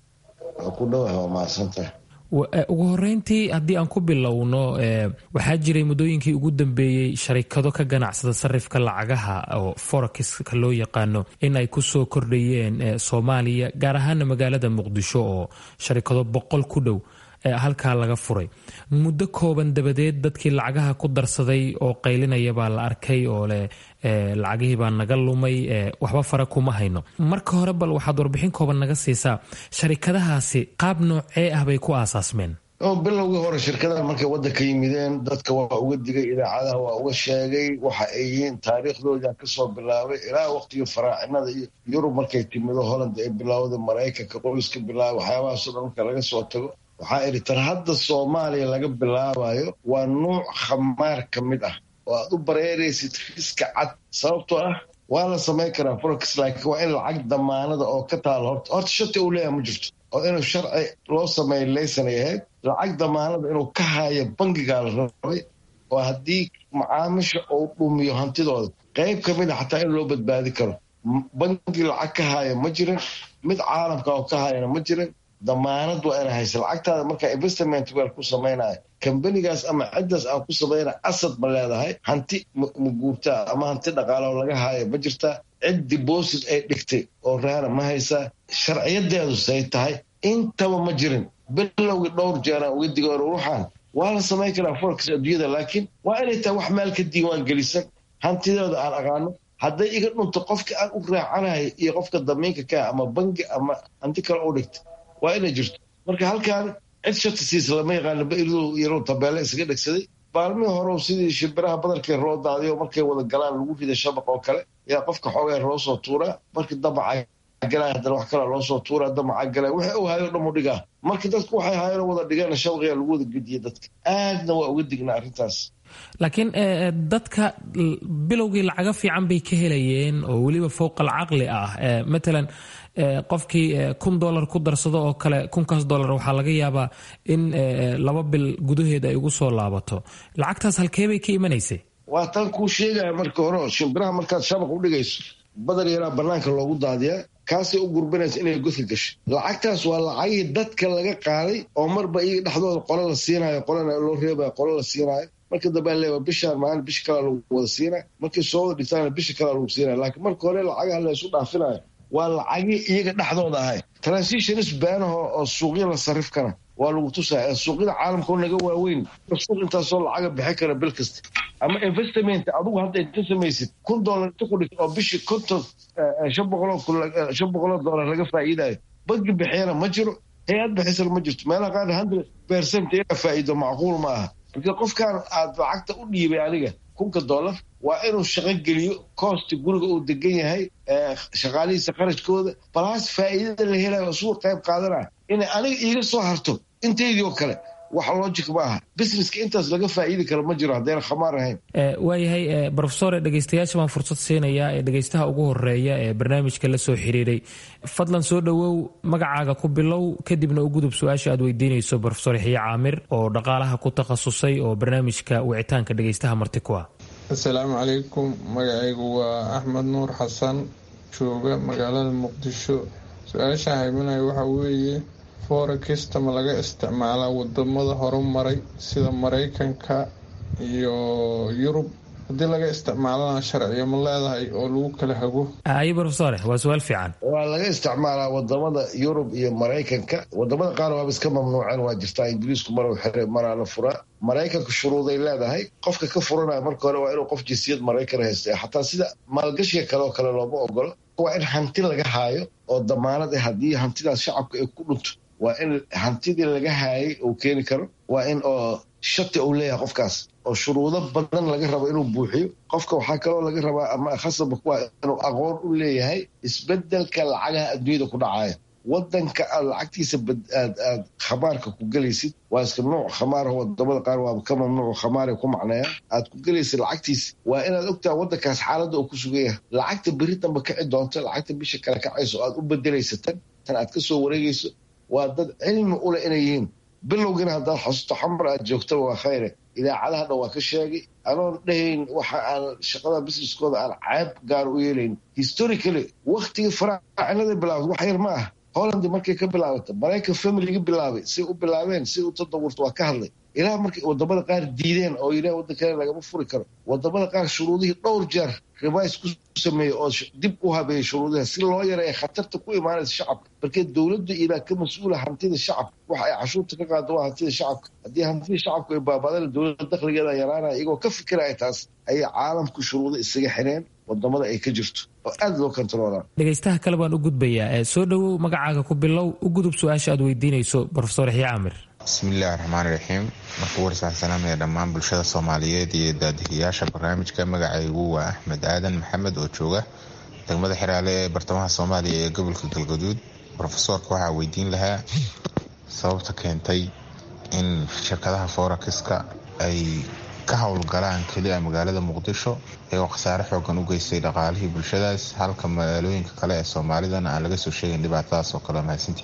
ugu horeyntii haddii aan ku bilowno waxaa jiray muddooyinkii ugu dambeeyey sharikado ka ganacsada sarifka lacagaha oo forexiska loo yaqaano in ay ku soo kordhayeen soomaaliya gaar ahaana magaalada muqdisho oo sharikado boqol ku dhow halkaa laga furay muddo kooban dabadeed dadkii lacagaha ku darsaday oo qaylinaya baa la arkay oo leh lacagihii baa naga lumay waxba fara kuma hayno marka hore bal waxaad warbixin kooban naga siisaa sharikadahaasi qaab noocee ah bay ku aasaasmeen bilowgii hore shirkadaha markay waddanka yimideen dadka waa uga digay idaacadaha waa uga sheegay waxa ay yihiin taariikhdooda kasoo bilaabay ilaa waqtigii faraacinada iyo yurub markay timido holland ay bilowday maraykanka qoyska bilaabay waxyaabahaasoo dhan marka laga soo tago waxaa idhi tar hadda soomaaliya laga bilaabayo waa nuuc khamaar ka mid ah oo aad u bareeraysid riska cad sababtoo ah waa la samayn karaa forex laakiin waa in lacag damaanada oo ka taalo horta horta shati uu leeyahay ma jirto oo inuu sharci loo sameeyo laysanay ahayd lacag damaanada inuu ka haayo bangigaa la rabay oo haddii macaamisha uu dhumiyo hantidooda qayb ka mid a xataa in loo badbaadi karo bangi lacag ka haaya ma jirin mid caalamka oo ka haayana ma jirin damaanad waa ina haysa lacagtaada markaa investment wel ku samaynayo kambanigaas ama ciddaas aan ku samaynaya asad ma leedahay hanti ma guurtaa ama hanti dhaqaalaoo laga haayo ma jirtaa cid deposit ay dhigtay oo raana ma haysaa sharciyadeedu say tahay intaba ma jirin bilowgii dhowr jeeraan uga diga ruuxan waa la samayn karaa forex adduunyada laakiin waa inay tahay wax meel ka diiwaan gelisan hantideeda aan aqaano hadday iga dhunto qofka aan u raacanayo iyo qofka damiinka kaa ama bangi ama hanti kale u dhigta waa inay jirto marka halkaan cid shati siisa lama yaqaano bairdu yaruu tabeele isaga dhegsaday baalmihii hore sidii shimbiraha badarkee roo daadiyo markay wada galaan lagu rida shabaq oo kale yaa qofka xoogaa loo soo tuuraa markii damaca galaa haddana wax kalaa loo soo tuuraa damaca galaa wixii uu hayo dhan u dhigaa marka dadku waxay haayeen wada dhigeen shabaqiyaa lagu wada gediye dadka aadna waa uga dignaa arrintaas laakiin dadka bilowgii lacaga fiican bay ka helayeen oo weliba fowqa alcaqli ah matalan qofkii kun dolar ku darsado oo kale kunkaas dolar waxaa laga yaabaa in laba bil gudaheed ay ugu soo laabato lacagtaas halkee bay ka imanaysay waa tan kuu sheegaya marka hore shimbiraha markaad shabaq u dhigayso badar yaraa banaanka loogu daadiyaa kaasay u gurbinaysa inay godka gasho lacagtaas waa lacagihii dadka laga qaaday oo marba iyaga dhexdooda qolo la siinayo qolana loo reebayo qolo la siinayo marka dambe leewa bishaan maalin bisha kalaa lagu wada siinay markay soo wada dhigtaana bisha kalaa lagu siinaya laakiin marka hore lacagaha la isu dhaafinayo waa lacagii iyaga dhexdooda ahay transitionis baanaho oo suuqya la sarifkana waa lagu tusaya suuqyada caalamkao naga waaweyn suuq intaasoo lacaga bixi kara bil kasta ama investment adugu hadda inta samaysid kun dollar inta ku dhigta oo bishii konton shan boqoloo shan boqoloo dollar laga faa'iidayo bangi bixiyana ma jiro hay-ad bixisana ma jirto meelaha qaar hundred percent inaa faa'iido macquul ma aha marka qofkaan aad lacagta u dhiibay aniga kunka dollar waa inuu shaqo geliyo koosti guriga uu degan yahay shaqaalihiisa qarashkooda balaas faa'iidada la helayo isugu qayb qaadanaya inay aniga iiga soo harto inteydii oo kale wax logic ma aha businesska intaas laga faa'iidi karo ma jiro haddayna khamaar ahayn waayahay brofesor dhegeystayaasha baan fursad siinayaa ee dhegeystaha ugu horeeya ee barnaamijka la soo xiriiray fadlan soo dhowow magacaaga ku bilow kadibna u gudub su-aasha aad weydiinayso brofesor yaxye caamir oo dhaqaalaha ku takhasusay oo barnaamijka wicitaanka dhegeystaha marti ku ah assalaamu calaykum magacaygu waa axmed nuur xasan jooga magaalada muqdisho su-aasha haymanaya waxaa weeye forekista ma laga isticmaalaa wadamada horumaray sida maraykanka iyo yurub haddii laga isticmaalana sharciyo ma leedahay oo lagu kala hago ayo brofesore waa su-aal fiican waa laga isticmaalaa wadamada yurub iyo maraykanka wadamada qaar waaba iska mamnuuceen waa jirtaa ingiriisku maruu xire maraa la furaa maraykanka shuruuday leedahay qofka ka furanaya marka hore waa inuu qof jinsiyad maraykan haysta xataa sida maalgashiga kale oo kale looma ogolo waa in hanti laga haayo oo damaanad ah haddii hantidaas shacabka ay ku dhunto waa in hantidii laga haayay uu keeni karo waa in oo shati uu leeyahay qofkaas oo shuruudo badan laga rabo inuu buuxiyo qofka waxaa kaloo laga rabaa ama khasaba kuwa inuu aqoon u leeyahay isbedelka lacagaha adduunyada ku dhacaya wadanka aad lacagtiisa aad aad khamaarka ku gelaysid waa iska nuuc khamaarah wadamada qaar waaba ka mamnuuc khamaara ku macneeya aad ku gelaysid lacagtiisa waa inaad ogtaha wadankaas xaaladda uu ku sugan yahay lacagta beri damba kici doonto lacagta bisha kale kacayso aad u bedelaysa tan tan aad kasoo wareegayso waa dad cilmi ule inay yihiin bilowgiina haddaad xasuusto xamar aad joogtaba waa khayre idaacadaha dhan waa ka sheegay anoon dhahayn waxa aan shaqada businesskooda aan caab gaar u yeelayn historically waktigii faraacinada bilaabad wax yar ma ah holland markay ka bilaabatay maraykan familiga bilaabay say u bilaabeen say u tadawurta waa ka hadlay ilaa markay wadamada qaar diideen oo yidhaha waddankale lagama furi karo wadamada qaar shuruudihii dhowr jeer rivis ku sameeyey oo dib u habeeyey shuruudaha si loo yareeya khatarta ku imaanaysa shacabka markee dowladda ilaa ka mas-uula hantida shacabka waxa ay cashuurta ka qaado waa hantida shacabka haddii hantida shacabku ay baabadana dowladda dakhligeeda yaraanaya iyagoo ka fikiraya taas ayay caalamku shuruudo isaga xireen wadamada ay ka jirto oo aada loo kontaroolaa dhegeystaha kale baan u gudbayaa soo dhowow magacaaga ku bilow u gudub su-aasha aad weydiinayso brofesor yaxye caamir bismiillaahi raxmaan raxiim markuu warsax salaamaya dhammaan bulshada soomaaliyeed iyo daadihiyaasha barnaamijka magacaygu waa axmed aadan maxamed oo jooga degmada xiraale ee bartamaha soomaaliya ee gobolka galgaduud rofesoorka waxaa weydiin lahaa sababta keentay in shirkadaha forakiska ay ka howlgalaan keliya magaalada muqdisho iyagoo khasaare xoogan u geystay dhaqaalihii bulshadaas halka magaalooyinka kale ee soomaalidana aan laga soo sheegin dhibaatadaas oo kale mahadsantii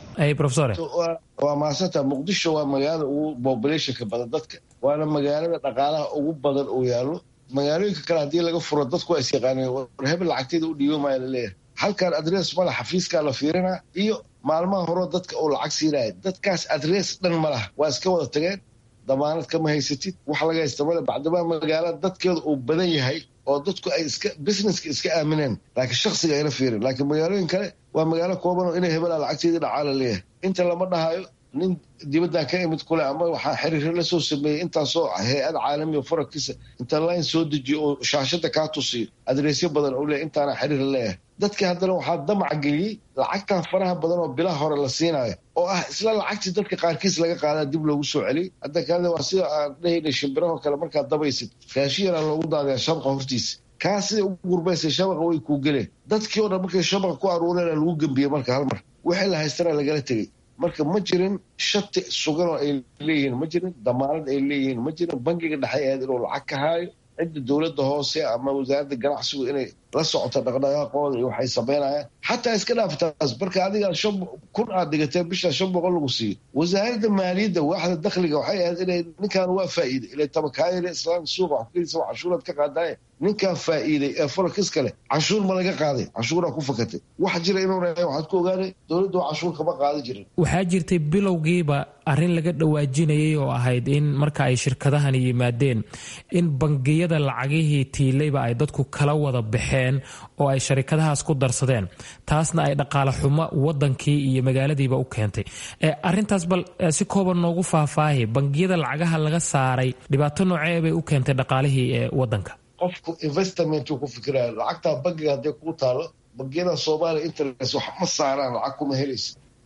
waa mahadsanta muqdisho waa magaalada ugu populationka badan dadka waana magaalada dhaqaalaha ugu badan uu yaalo magaalooyinka kale haddii laga furo dadku waa isyaqaaneen war hebel lacagteeda u dhiibo maaya laleeyahay halkan adres mala xafiiskaa la fiirinaa iyo maalmaha horeo dadka uu lacag siinaya dadkaas adres dhan ma laha waa iska wada tageen damaanad kama haysatid wax laga haysta male bacdamaa magaalada dadkeeda uu badan yahay oo dadku ay iska businesska iska aamineen laakiin shaksiga ayna fiirin laakiin magaalooyin kale waa magaalo koobanoo inay hebelaa lacagteedii dhacaala leeyahay inta lama dhahayo nin dibaddan ka imid kule ama waxaa xiriiro la soo sameeyey intaasoo hay-ad caalamiya farakisa inta line soo dejiyo oo shaashada kaa tusiyo adreesyo badan oo leeyahy intaana xiriir leeyahay dadkii haddana waxaa damac geliyey lacagtan faraha badan oo bilaha hore la siinayo oo ah isla lacagtii dadka qaarkiis laga qaadaa dib loogu soo celiyey hadda kaale waa sida aan dhahaynay shimbirahoo kale markaad dabaysid raashin yaraa loogu daadaya shabaqa hortiisa kaa siday ugu gurbaysay shabaqa way kuu geleen dadkii oo dhan markay shabaqa ku aruureen lagu gembiyey marka hal mar wixii la haystana lagala tegey marka ma jirin shati sugan oo ay leeyihiin ma jirin damaanad ay leeyihiin ma jirin bangiga dhexe ahayd inuu lacag ka haayo cidda dowladda hoose ama wasaaradda ganacsigu inay la socoto dhaqdhaqaaqooda iyo waxay samaynayaan xataa iska dhaaftaas marka adiga shan kun aad dhigatee bishaa shan boqol lagu siiyo wasaaradda maaliyadda waaxda dakhliga waxay ahayd inay ninkan waa faa'iiday ilay tabakaayada islaamka suuqa wax kugelisa waa cashuuraad ka qaadaaye ninkaa faa'iiday ee forakis kale canshuur ma laga qaaday canshuuraa ku fakatay wax jira inuuna waxaad ku ogaanay dowladdu canshuur kama qaadi jirin waxaa jirtay bilowgiiba arrin laga dhawaajinayay oo ahayd in marka ay shirkadahani yimaadeen in bangiyada lacagihii tiilayba ay dadku kala wada baxeen oo ay sharikadahaas ku darsadeen taasna ay dhaqaale xumo wadankii iyo magaaladiiba u keentay arintaas bal si kooban noogu faahfaahi bangiyada lacagaha laga saaray dhibaato noocee bay u keentay dhaqaalihii ee wadanka qofku investment ku fikiraya lacagtaa bangiga hadday kuu taalo bangiyada soomaaliya interest wax ma saaraan lacag kuma helaysa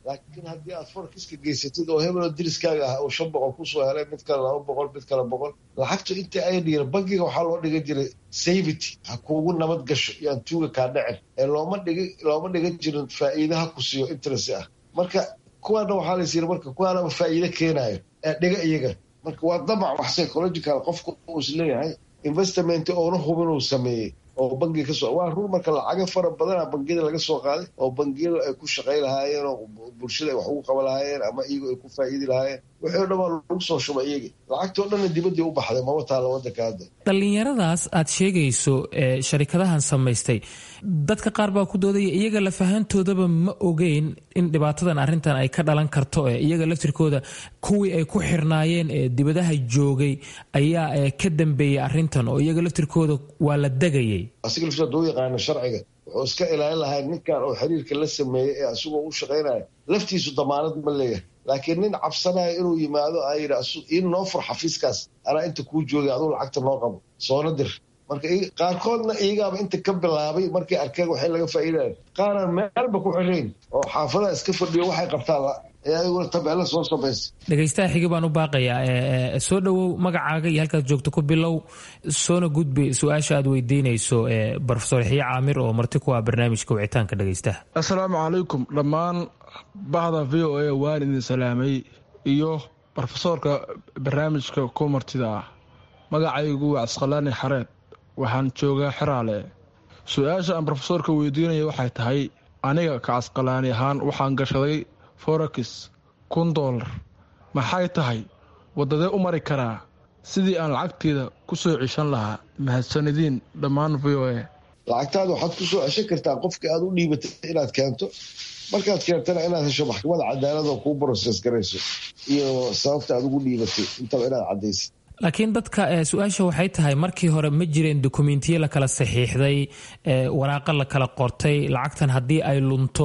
laakiin haddii aad forekiska geysatid oo hebeloo diriskaaga ah oo shan boqol kusoo helay mid kale laba boqol mid kale boqol lacagtu intii ay dhiira bangiga waxaa loo dhigan jiray savity ha kuugu nabad gasho yaan tuuga kaa dhacin ee looma dhigi looma dhigan jirin faa'iidaha ku siiyo interest ah marka kuwaana waxaa la yiri marka kuwaanaba faa'iide keenayo ee dhiga iyaga marka waa damac wax psychological qofku uu is leeyahay investment oona hubin uu sameeyey oo bangiga ka soo waa run marka lacaga fara badana bangiyada laga soo qaaday oo bangiyada ay ku shaqay lahaayeen oo bulshada ay wax ugu qaban lahaayeen ama iyagu ay ku faa'iidi lahaayeen wixii o dhan waa lagu soo shubay iyagii lacagtoo dhanna dibaddii u baxday maba taala waddanka hadda dhallinyaradaas aad sheegayso ee sharikadahan samaystay dadka qaar baa ku doodaya iyaga lafahantoodaba ma ogeyn in dhibaatadan arrintan ay ka dhalan karto ee iyaga laftirkooda kuwii ay ku xirnaayeen ee dibadaha joogay ayaa ka dambeeyey arrintan oo iyaga laftirkooda waa la degayay asiga laftiisa haduu yaqaano sharciga wuxuu iska ilaalin lahaa ninkan oo xiriirka la sameeyey ee asigoo u shaqaynaya laftiisu damaanad ma leeyahay laakiin nin cabsanaya inuu yimaado a yidhi in noo fur xafiiskaas anaa inta kuu joogay aduu lacagta noo qabo soona dir marka qaarkoodna iyagaaba inta ka bilaabay markay arkeen waxay laga faa'iidaya qaaraan meelba ku xirayn oo xaafadaha iska fadhiyo waxay qabtaan ee adiguna tabeella soo samaysa dhegaystaha xigi baan u baaqayaa soo dhowow magacaaga iyo halkaad joogto ku bilow soona gudbi su-aasha aad weydiinayso brofesor yaxya caamir oo marti ku ah barnaamijka wicitaanka dhegaystaha assalaamu calaykum dhammaan bahda v o a waan idin salaamay iyo brofesoorka barnaamijka ku martida ah magacaygu waa casqalaani xareed waxaan joogaa xeraale su-aasha aan brofesoorka weydiinaya waxay tahay aniga ka casqalaani ahaan waxaan gashaday forex kun doolar maxay tahay waddadee u mari karaa sidii aan lacagteeda ku soo ceshan lahaa mahadsanadiin dhammaan v o a lacagtaada waxaad ku soo ceshan kartaa qofka aad u dhiibatay inaad keento markaad keentana inaad hesho maxkamada cadaaladoo kuu broses garayso iyo sababta aad ugu dhiibatay intaba inaad caddaysid laakiin dadka su-aasha waxay tahay markii hore ma jireen dokumentiyo la kala saxiixday waraaqa la kala qortay lacagtan haddii ay lunto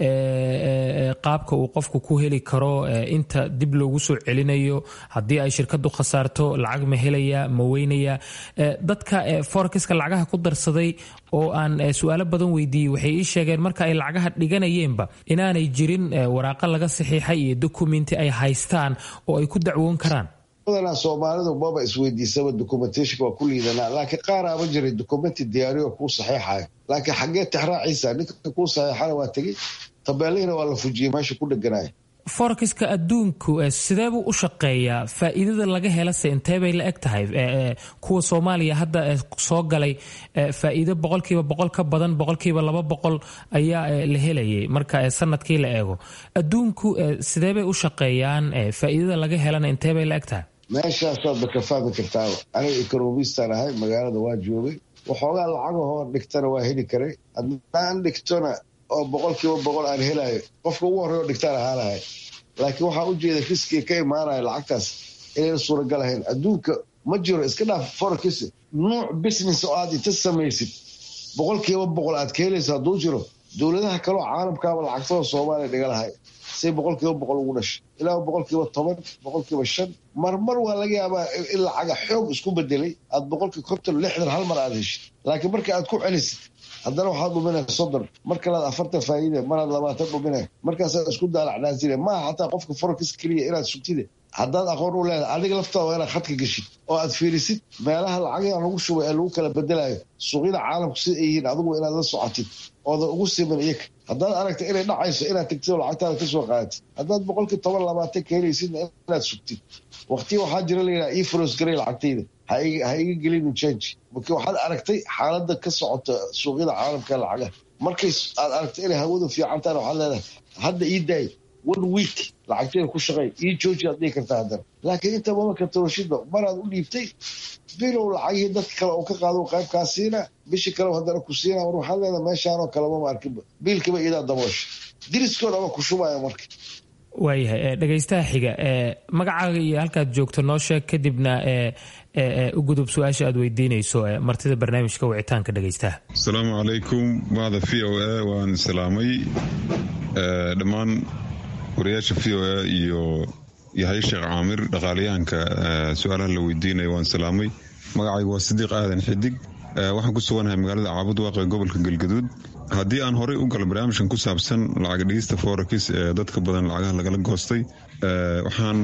qaabka uu qofku ku heli karo inta dib loogu soo celinayo haddii ay shirkadu khasaarto lacag ma helaya ma weynaya dadka forekiska lacagaha ku darsaday oo aan su-aalo badan weydiiyey waxay ii sheegeen marka ay lacagaha dhiganayeenba inaanay jirin waraaqa laga saxiixay iyo dokumenti ay haystaan oo ay ku dacwoon karaan badanaa soomaalidu maba isweydiisaba documentation waa ku liidanaa laakiin qaaraaba jiray documenti diyaariyo kuu saxiixayo laakiin xaggee tixraaciisa ninka kuu saxiixana waa tegey tabeelihina waa la fujiyey meesha ku dheganayo forekiska adduunku sideebuu u shaqeeyaa faa'iidada laga helase intee bay la eg tahay kuwa soomaaliya hadda soo galay faa'iido boqolkiiba boqol ka badan boqolkiiba laba boqol ayaa la helayay marka sanadkii la eego adduunku sidee bay u shaqeeyaan faa'iidada laga helana intee bay la eg tahay meeshaasaad ba ka fahmi kartaaba aniga economistaan ahay magaalada waa joogay waxoogaa lacagahoo dhigtana waa heli karay haddaan dhigtona oo boqolkiiba boqol aan helayo qofka ugu horrey oo dhigtaan ahaanahay laakiin waxaa u jeeda riskiga ka imaanaya lacagtaas inayna suuragal ahayn adduunka ma jiro iska dhaaf forex nuuc business oo aad inta samaysid boqolkiiba boqol aad ka helaysa hadduu jiro dowladaha kaleo caalamkaaba lacagtada soomaaliya dhiga lahay say boqolkiiba boqol ugu dhashay ilaa boqolkiiba toban boqolkiiba shan marmar waa laga yaabaa in lacaga xoog isku bedelay aad boqolkii konton lixdan hal mar aad heshid laakiin marka aad ku celisid haddana waxaad dhuminay soddon mar kalaad afartan faa'iide maraad labaatan dhuminay markaasaad isku daalacnaasine maaha xataa qofka forex keliya inaad sugtide haddaad aqoon u leedahay adiga laftaada waa inaad khadka geshid oo aad fiirisid meelaha lacagaa lagu shubay ee lagu kala bedelayo suuqyada caalamku sida ay yihiin adigu inaad la socotid oodan ugu siman iyaga haddaad aragta inay dhacayso inaad tegtid oo lacagtaada ka soo qaadatid haddaad boqolkii toban labaatan ka helaysidna inaad sugtid waqtiya waxaa jira layidhaha ii fros garay lacagtayda ha iga gelinin change marka waxaad aragtay xaaladda ka socota suuqyada caalamka lacagaha markay aad aragtay inay hawadu fiicantaana waxaad leedahay hadda ii daay one week lacagteeda ku shaqey ii jooji aad dhihi kartaa haddana laakiin inta mamaka toroshidba maraad u dhiibtay bilow lacagihii dadka kale oo ka qaado qaybkaa siina bishii kale haddana ku siina war waxaad leedahay meeshaanoo kale mama arkinba biilkiba idaa daboosha diriskoodha ama ku shubaya marka waayahay dhegaystaha xiga magacaaga iyo halkaad joogto noo sheeg kadibna u gudub su-aasha aad weydiinayso martida barnaamijka wicitaanka dhegaystaha asalaamu calaykum bahda v o a waan salaamay dhammaan wariyaasha v o a iyo yahay sheekh caamir dhaqaalayahanka su-aalaha la weydiinaya waan salaamay magacaygu waa sidiiq aadan xidig waxaan ku suganahay magaalada caabud waaqe gobolka galgaduud haddii aan horey u galo barnaamijkan ku saabsan lacag dhigista forex ee dadka badan lacagaha lagala goostay waxaan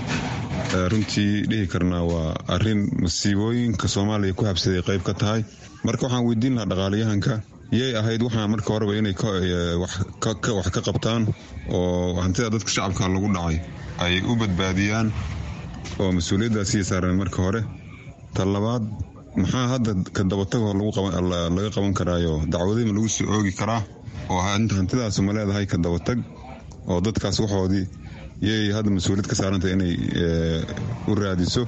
runtii dhihi karnaa waa arin masiibooyinka soomaaliya ku habsaday qayb ka tahay marka waxaan weydiin lahaa dhaqaalayahanka yay ahayd waxaa marka horeba inay wax ka qabtaan oo hantida dadka shacabka lagu dhacay ay u badbaadiyaan oo mas-uuliyaddaasiya saareen marka hore ta labaad maxaa hadda ka dabatagoo laga qaban karaayo dacwadima lagu soo oogi karaa oo hantidaas ma leedahay ka dabatag oo dadkaas waxoodii yay hadda mas-uuliyad ka saarantah inay u raadiso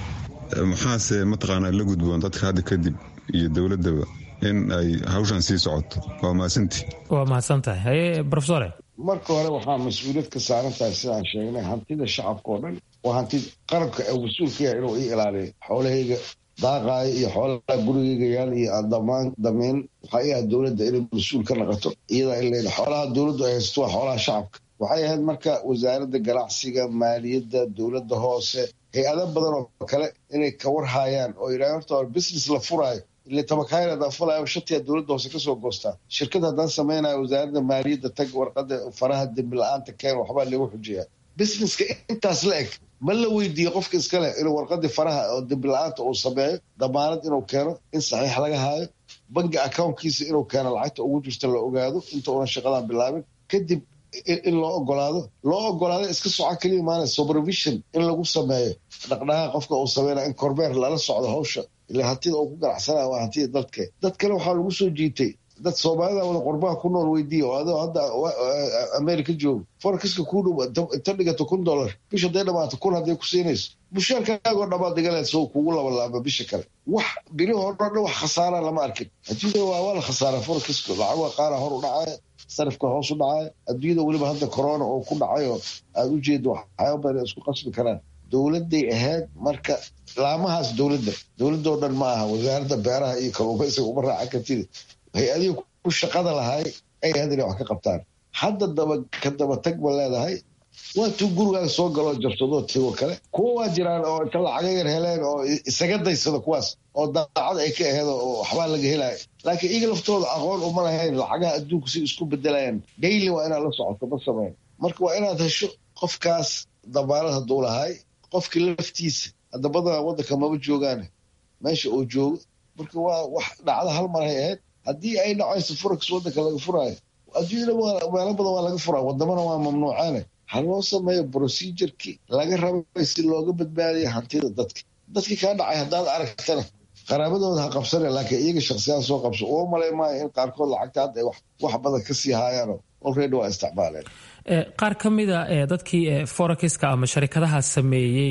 maxaase mataqaanaa la gudboon dadka hadda kadib iyo dowladaba in ay hawshan sii socoto waa mahadsanti waa mahadsantahay haye rofesore marka hore waxaa mas-uuliyad ka saaran tahay sidaan sheegnay hantida shacabka oo dhan waa hanti qarabka ee mas-uulka yahay inuu ii ilaaliyo xoolahayga daaqaayo iyo xoolaha gurigayga yaal iyo aan damaan damayn waxaa ii ahayd dowladda inay mas-uul ka noqoto iyadaa in leeda xoolaha dowladdu ay haysato waa xoolaha shacabka waxay ahayd marka wasaaradda ganacsiga maaliyadda dowladda hoose hay-ado badan oo kale inay ka warhaayaan oo yidhahan horta hore business la furaayo ile tabakaayr haddaan fulayo shatiya dowladda hoose kasoo goostaa shirkad haddaan samaynayo wasaaradda maaliyadda tag warqada faraha dembi la-aanta keen waxbaa lagu xujiyaa businesska intaas la eg ma la weydiiye qofka iskale inuu warqadii faraha oo dembi la-aanta uu sameeyo damaanad inuu keeno in saxiix laga haayo bangi accountkiisa inuu keeno lacagta ugu jirta la ogaado inta una shaqadan bilaabin kadib in loo ogolaado loo ogolaado iska soco keliya maana supervision in lagu sameeyo dhaqdhaqaa qofka uu sameynaya in kormeer lala socdo hawsha ila hantida uu ku ganacsanaya waa hantida dadke dad kale waxaa lagu soo jiitay dad soomaalida wada qorbaha ku nool weydiiya oo adoo hadda america joogo forexiska kuu dhow inta dhigato kun dollar bisha haday dhamaato kun hadday ku siinayso mushaarkaagoo dhamaad dhigaleed soo kugu labalaaba bisha kale wax bilihoo dhan wax khasaara lama arkin adduunyada waa waa la khasaara forexiska lacaga qaara hor u dhacaya sarifka hoos u dhacaya adduunyada weliba hadda corona oo ku dhacay oo aada u jeedo waxyaaba badan isku qasbi karaan dowladday ahayd marka laamahaas dowladda dowladoo dhan ma aha wasaaradda beeraha iyo kalluumaysiga uma raacan kartida hay-adihii ku shaqada lahay ay ahayd inay wax ka qabtaan hadda daba ka daba tag ma leedahay waa tuu gurigaaga soo galoo jabsadoo tigo kale kuwa waa jiraan oo inta lacaga yar heleen oo isaga daysada kuwaas oo daacad ay ka aheed oo waxbaa laga helaya laakiin iyaga laftooda aqoon uma lahayn lacagaha adduunku si isku bedelayaan daily waa inaad la socoto ma sameyn marka waa inaad hesho qofkaas dabaanad hadduu lahay qofkii laftiisa hadda badanaa waddanka maba joogaane meesha uu joogo marka waa wax dhacda hal maray ahayd haddii ay dhacayso forex waddanka laga furaayo adduunyada meelo badan waa laga furaa wadamana waa mamnuucaane ha loo sameeyo procedurkii laga rabay si looga badbaadiya hantida dadka dadkii kaa dhacay haddaad aragtana qaraabadooda ha qabsane laakiin iyaga shaksiyaan soo qabso uma malay maayo in qaarkood lacagta hadda ay wax badan ka sii haayaano already waa isticmaaleen qaar ka mida dadkii forexka ama sharikadaha sameeyey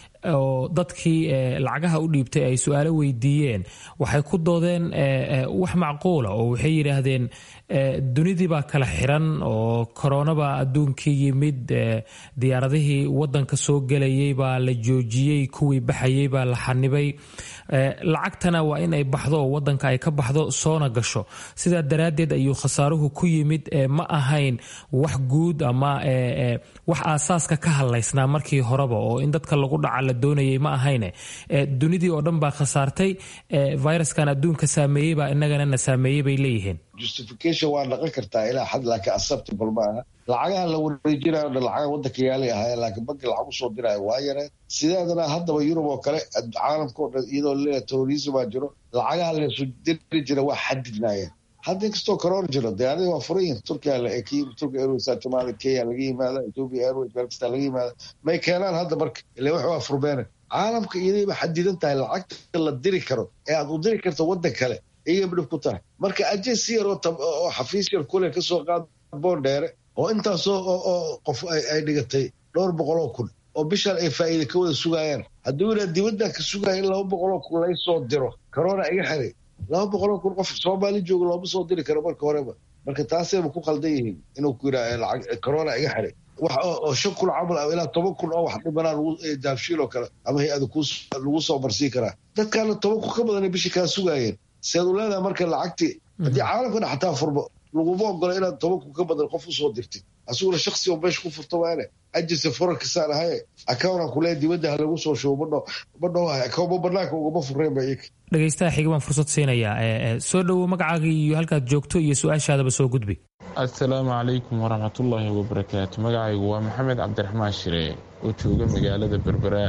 oo dadkii lacagaha u dhiibtay ay su-aalo weydiiyeen waxay ku doodeen wax macquula oo waxay yidhaahdeen dunidii baa kala xiran oo koronabaa adduunkii yimid diyaaradihii wadanka soo gelayay baa la joojiyey kuwii baxayay baa la xanibay lacagtana waa in ay baxdo oo wadanka ay ka baxdo soona gasho sidaa daraaddeed ayuu khasaaruhu ku yimid ma ahayn wax guud ama wax aasaaska ka hadlaysnaa markii horeba oo in dadka lagu dhaca la doonayay ma ahayne dunidii oo dhan baa khasaartay viruskan adduunka saameeyey baa inagana na saameeyey bay leeyihiin justification waa dhaqan kartaa ilaa xad laakiin acceptable ma aha lacagaha la wareejinayo dhan lacagaha waddanka yaalay ahaayeen laakiin banki lacag usoo diraayo waa yareen sideedana haddaba yurub oo kale caalamka o dhan iyadoo leeya terrorismaa jiro lacagaha laysu diri jira waa xadidnaayeen hadda inkastoo corona jiro diyaaradii waa furan yihin turkiya la ekiy turkiya airways somalia kenya laga yimaada ethiopia airways meel kasta laga yimaada may keenaan hadda marka ile wax waa furbeene caalamka iyadayba xadidan tahay lacagta la diri karo ee aad u diri karto waddan kale iyaga midhib ku tahay marka ajensi yar oo xafiis yar kule kasoo qaad boon dheere oo intaasoo oo qof ay dhigatay dhowr boqoloo kun oo bishaan ay faa'iida ka wada sugaayaan hadduu yidhaa dibaddan ka sugaya in laba boqoloo kun laysoo diro corona iga xiray laba boqoloo kun qof soomaali jooga looma soo diri karo marka horeba marka taasayba ku qaldan yihiin inuu ku yidhaa lacag corona iga xiray wax oo shan kun camal ah ilaa toban kun oo wax dhimanaa daafshiil oo kale ama hay-ada lagu soo marsiin karaa dadkaana toban kun ka badanay bishii kaa sugaayeen seed u leedahay marka lacagtii haddii caalamkana xataa furmo laguma ogola inaad toban kun ka badan qof usoo dirtid asiguna shaksi oo meesha ku furto maane ajirsa forenkisaan ahaye accountan kulee dibadda ha lagu soo shubo madho madho account ma banaanka ugama fureen ba iyaka dhegaystaha xiga baan fursad siinayaa soo dhowow magacaaga iyo halkaad joogto iyo su-aashaadaba soo gudbi assalaamu calaykum waraxmatullaahi wabarakaatu magacaygu waa maxamed cabdiraxmaan shire oo jooga magaalada berberaa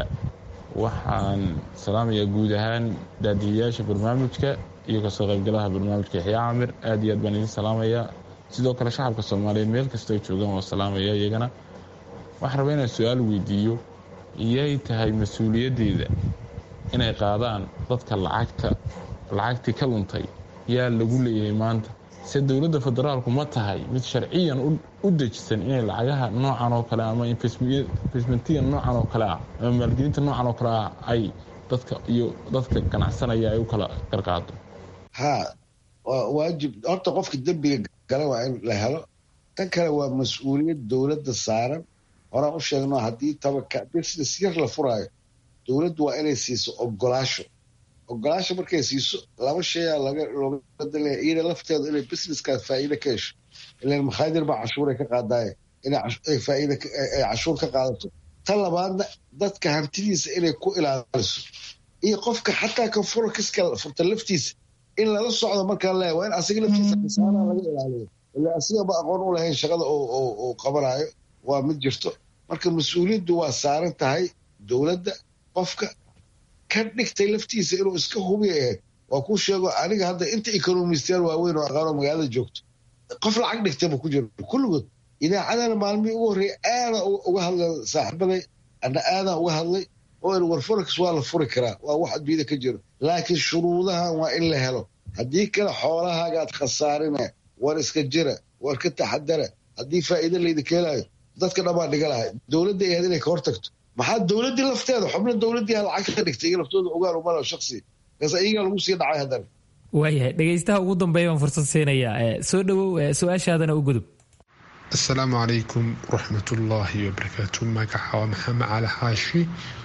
waxaan salaamayaa guud ahaan daadiyayaasha barnaamijka iyo kasoo qaybgalaha barnaamijka yaxya camir aad iyo aad baan idin salaamayaa sidoo kale shacabka soomaaliyeed meel kasta ay joogaan waa salaamaya iyagana waxaan rabaa inaan su-aal weydiiyo iyay tahay mas-uuliyaddeeda inay qaadaan dadka lacagta lacagtii ka luntay yaa lagu leeyahay maanta se dowladda federaalku ma tahay mid sharciyan u dejisan inay lacagaha noocan oo kale ama investmentiga noocan oo kale ah ama maalgelinta noocan oo kale ah ay dadka iyo dadka ganacsanaya ay u kala qarqaado ha waa waajib horta qofka dembiga gala waa in la helo tan kale waa mas-uuliyad dowladda saaran horaan u sheegno haddii tabaka business yar la furaayo dowladdu waa inay siiso ogolaasho ogolaasho markay siiso laba shayaa looga badalaya iyada lafteedu inay businesskaas faa'iide ka hesho ilan makhaadir baa cashuuray ka qaadaaye inay faa'iide ay cashuur ka qaadato tan labaadna dadka hantidiisa inay ku ilaaliso iyo qofka xataa ka furo kiska furta laftiisa in lala socdo markaa leeya waa in asiga laftiisa khisaanaha laga ilaaliyo ila asigaba aqoon u lahayn shaqada uu qabanayo waa mid jirto marka mas-uuliyaddu waa saaran tahay dowladda qofka ka dhigtay laftiisa inuu iska hubiya ahayd waa kuu sheego aniga hadda inta ekonomistayaal waaweyn oo aqaanoo magaalada joogto qof lacag dhigtayba ku jiro kulligood idaacadana maalmihii ugu horreeya aada uga hadla saaxiibaday ana aadaan uga hadlay oo in war forex waa la furi karaa waa wax adduunyada ka jiro laakiin shuruudahan waa in la helo haddii kale xoolahaagaad khasaarina war iska jira war ka taxadara haddii faa'iido laydinka helayo dadka dhammaan dhiga lahay dowladda ahayd inay ka hortagto maxaa dowladdii lafteeda xubno dowladdii ha lacag ka dhigtay iyo laftooda ogaan umalo shaksi kaas iyagaa lagu sii dhacay haddana waayahay dhegaystaha ugu dambeeya baan fursad siinayaa soo dhowow su-aashaadana u gudub asalaamu calaykum waraxmatullaahi wabarakaatu magaca waa maxamed cali xaashi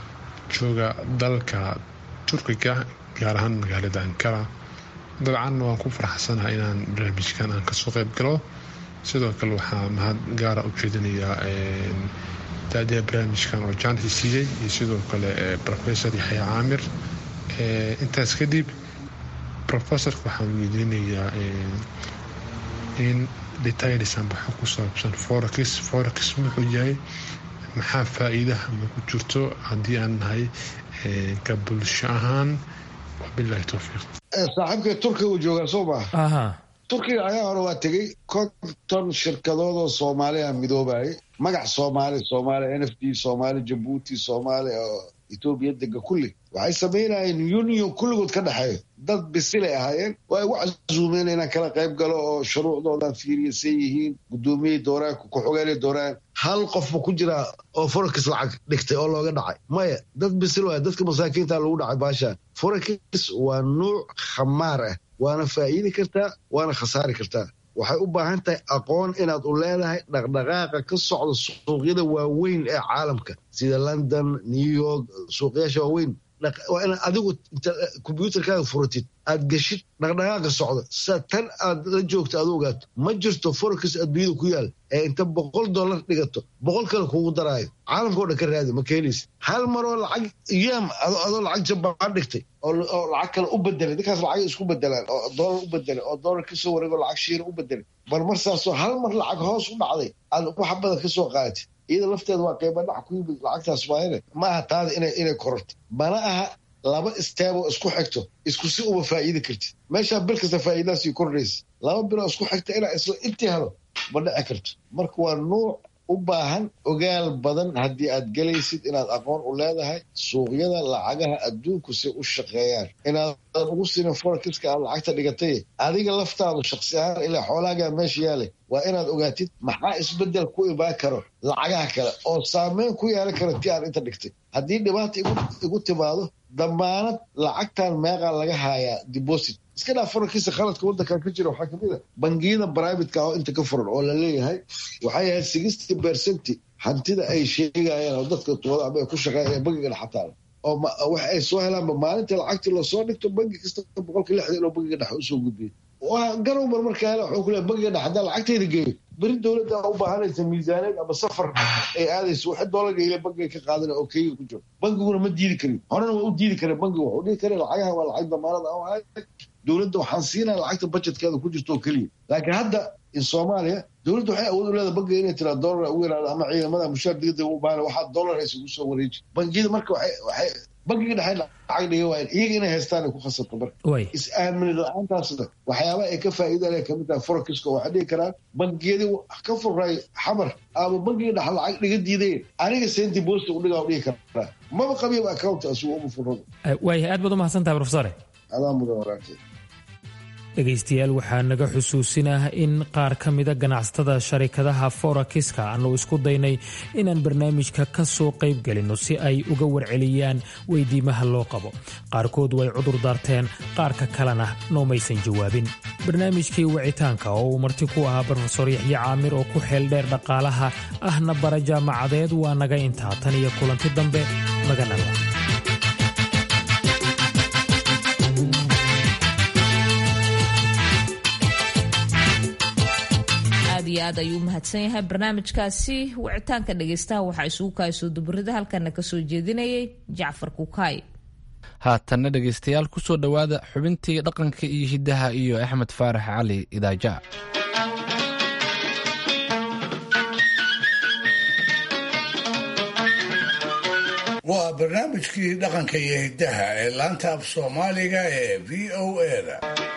jooga dalka turkiga gaar ahaan magaalada ankara dabcan waan ku faraxsanaha inaan barnaamijkan aan kasoo qayb galo sidoo kale waxaa mahad gaara u jeedinayaa daadiha barnaamijkan oo jaanti siiyey iyo sidoo kale rofesor yaxya caamir intaas kadib rofesorka waxaan weydiinayaa in detailsan waxa ku saabsan forex forex muxuu yahay maxaa faa-iidaha ma ku jirto haddii aan nahay ka bulsho ahaan wabilahi towfiiq saaxiibka turkiga uu joogaa soo maa turkiga ayaa hore waa tegey konton shirkadood oo soomaaliya midoobayay magac soomaali soomaaliya n f d soomaali jabuuti soomaaliya oo etoobiya dega kulli waxay samaynayeen union kulligood ka dhexeeyo dad bisilay ahaayeen oo ay ugu casuumeen inaan kala qayb galo oo shuruucdoodan fiiriyasay yihiin gudoomiyey dooraan ku-xogeenay dooraan hal qofba ku jiraa oo forex lacag dhigtay oo looga dhacay maya dad bisil waay dadka masaakiinta lagu dhacay baashaan forex waa nuuc khamaar ah waana faa'iidi kartaa waana khasaari kartaa waxay u baahan tahay aqoon inaad u leedahay dhaqdhaqaaqa ka socda suuqyada waaweyn ee caalamka sida london new york suuqyaasha waaweyn waa inaad adigu kombyuutarkaaga furatid aad geshid dhaqdhaqaaqa socda sa tan aad la joogto aad u ogaato ma jirto forex adduunyada ku yaal ee inta boqol dollar dhigato boqol kale kugu daraayo caalamkao dhan ka raadi ma keenaysa hal maroo lacag yaam adoo lacag jabaan dhigtay oo lacag kale u bedelay dadkaas lacag isku bedelaan oo doolar u bedelay oo doolar kasoo wareego lacag shiira u bedelay bal marsaasoo hal mar lacag hoos u dhacday aad wax badan kasoo qaadatid iyada lafteeda waa qiimo dhac ku yimid lacagtaas waayane ma aha taada inay kororto mana aha laba isteeboo isku xigto isku si uma faa'iidi kartid meeshaa bil kasta faa'iidadaasii kordhaysa laba biloo isku xigta inaa isla intii helo ma dhici karto marka waa nuuc u baahan ogaal badan haddii aad gelaysid inaad aqoon u leedahay suuqyada lacagaha adduunku si u shaqeeyaan inaadan ugu siinin forexiska aad lacagta dhigatay adiga laftaadu shaksi ahaan ilaa xoolaagaa meesha yaalay waa inaad ogaatid maxaa isbedel ku imaan karo lacagaha kale oo saameyn ku yeelan kara ti aan inta dhigtay haddii dhibaata igu timaado damaanad lacagtan meeqaa laga haayaa deposit iska dhaa forexiisa khaladka waddankan ka jira waxaa kamid a bangiyada brivatka oo inta ka furan oo la leeyahay waxay ahayd sixty percenti hantida ay sheegayaan oo dadka tuwada ama ay ku shaqeeya bangiga dhexataan oo wax ay soo helaanba maalintii lacagtii lasoo dhigto bangi kasta boqolkii lixdan inuu bangiga dhexe usoo gudbiyay garowmar markaa hele wuxuu ku leeyahay bangiga dhexe haddaan lacagteyda geeyo beri dowladda u baahanaysa miisaaneed ama safar ay aadayso waxa doolarka ile bankiga ka qaadana oo kenya ku jiro bankiguna ma diidi karin horena waa u diidi karen bankiga wuxuu dhihi kare lacagaha waa lacag damaanada aan ahay dowladda waxaan siinaya lacagta budgetkeeda ku jirto oo keliya laakiin hadda in soomaaliya dowladda waxay awood u leedahay bankiga inay tiraa doolar ugu yaraado ama ciidamada mushaar degdeg u baahan waxaa doolar haysa ugu soo wareeji bangiyada marka waxay bankiga dhexe lacag dhiga waa iyaga inay haystaan ay ku khasabto marka is-aamini la-aantaasna waxyaaba ay ka faa'iidaan ay kamid tahay forexiska waxay dhihi karaan bangiyadii ka furray xamar ama bankiga dhexe lacag dhiga diideen aniga senti boosta u dhigaa u dhihi karaa maba qabiib account asugu uma furrado waayahay aad baad u mahadsantahay profesore adaa mudan waraagtay dhegaystayaal waxaa naga xusuusinah in qaar ka mida ganacsatada sharikadaha forakiska aanu isku daynay inaan barnaamijka ka soo qayb gelinno si ay uga warceliyaan weydiimaha loo qabo qaarkood way cudur daarteen qaarka kalena noomaysan jawaabin barnaamijkii wicitaanka oo uu marti ku ahaa brofesor yaxye caamir oo ku xeel dheer dhaqaalaha ahna bara jaamacadeed waa naga intaa tan iyo kulanti dambe maganala aad iyo aad ayuu u mahadsan yahay barnaamijkaasi wicitaanka dhegaystaha waxaa isugu kaasoo duburida halkana kasoo jeedinayay jacfar kukaay haatanna dhegaystayaal ku soo dhowaada xubintii dhaqanka iyo hiddaha iyo axmed faarax cali idaaja waa barnaamijkii dhaqanka iyo hiddaha ee laanta af soomaaliga ee v o eda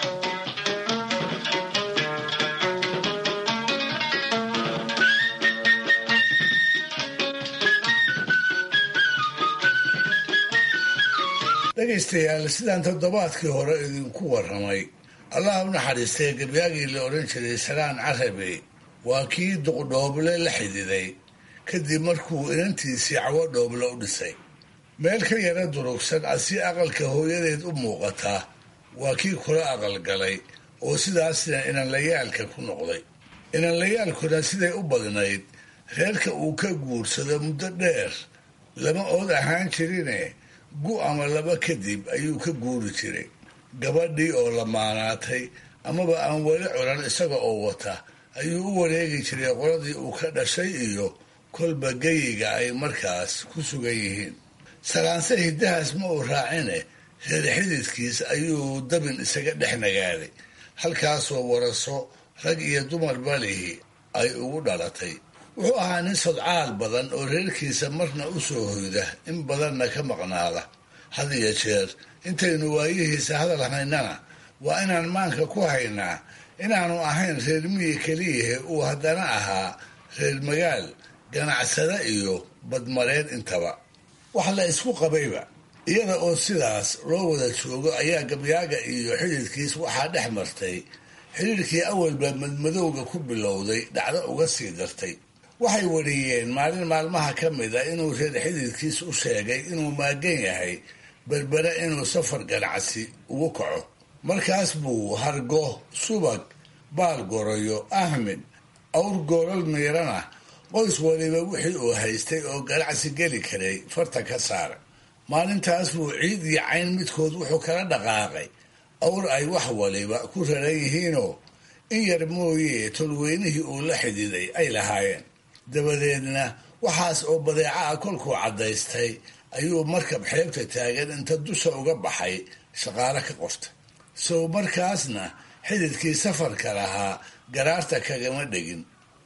dhegaystayaal sidaan toddobaadkii hore idinku warramay allah u naxariistay gebyaagii la odhan jiray salaan carabe waa kii duqdhooble la xididay kadib markuu inantiisii cawo dhooble u dhisay meel ka yara durugsan asi aqalka hooyadeed u muuqataa waa kii kula aqalgalay oo sidaasna inanlayaalka ku noqday inanlayaalkuna siday u badnayd reerka uu ka guursado muddo dheer lama ood ahaan jirine gu ama laba kadib ayuu ka guuri jiray gabadhii oo lamaanaatay amaba aan weli culan isaga oo wata ayuu u wareegi jiray qoladii uu ka dhashay iyo kolba geyiga ay markaas ku sugan yihiin salaanse hiddahaas ma uu raacine reer xididkiis ayuu dabin isaga dhex nagaaday halkaasoo waraso rag iyo dumar balihi ay ugu dhalatay wuxuu ahaa nin sodcaal badan oo reerkiisa marna u soo hoyda in badanna ka maqnaada had iyo jeer intaynu waayihiisa hadal haynana waa inaan maanka ku haynaa inaanu ahayn reer miyi keliyahe uu haddana ahaa reer magaal ganacsada iyo badmareen intaba wax la isku qabayba iyada oo sidaas loo wada joogo ayaa gabyaaga iyo xididkiis waxaa dhex martay xidhiirkii awalba madmadowga ku bilowday dhacdo uga sii dartay waxay wariyeen maalin maalmaha ka mid a inuu reer xididkiis u sheegay inuu maagan yahay berbere inuu safar ganacsi ugu kaco markaas buu hargo subag baal goroyo ahmed awr goolal miirana qoys waliba wixii uu haystay oo ganacsi geli karay farta ka saara maalintaas buu ciid iyo cayn midkood wuxuu kala dhaqaaqay awr ay wax waliba ku raran yihiinoo in yar mooye tolweynihii uu la xididay ay lahaayeen dabadeedna waxaas oo badeeca ah kolkuu caddaystay ayuu markab xeebta taagan inta dusha uga baxay shaqaale ka qortay sow markaasna xididkii safarka lahaa garaarta kagama dhegin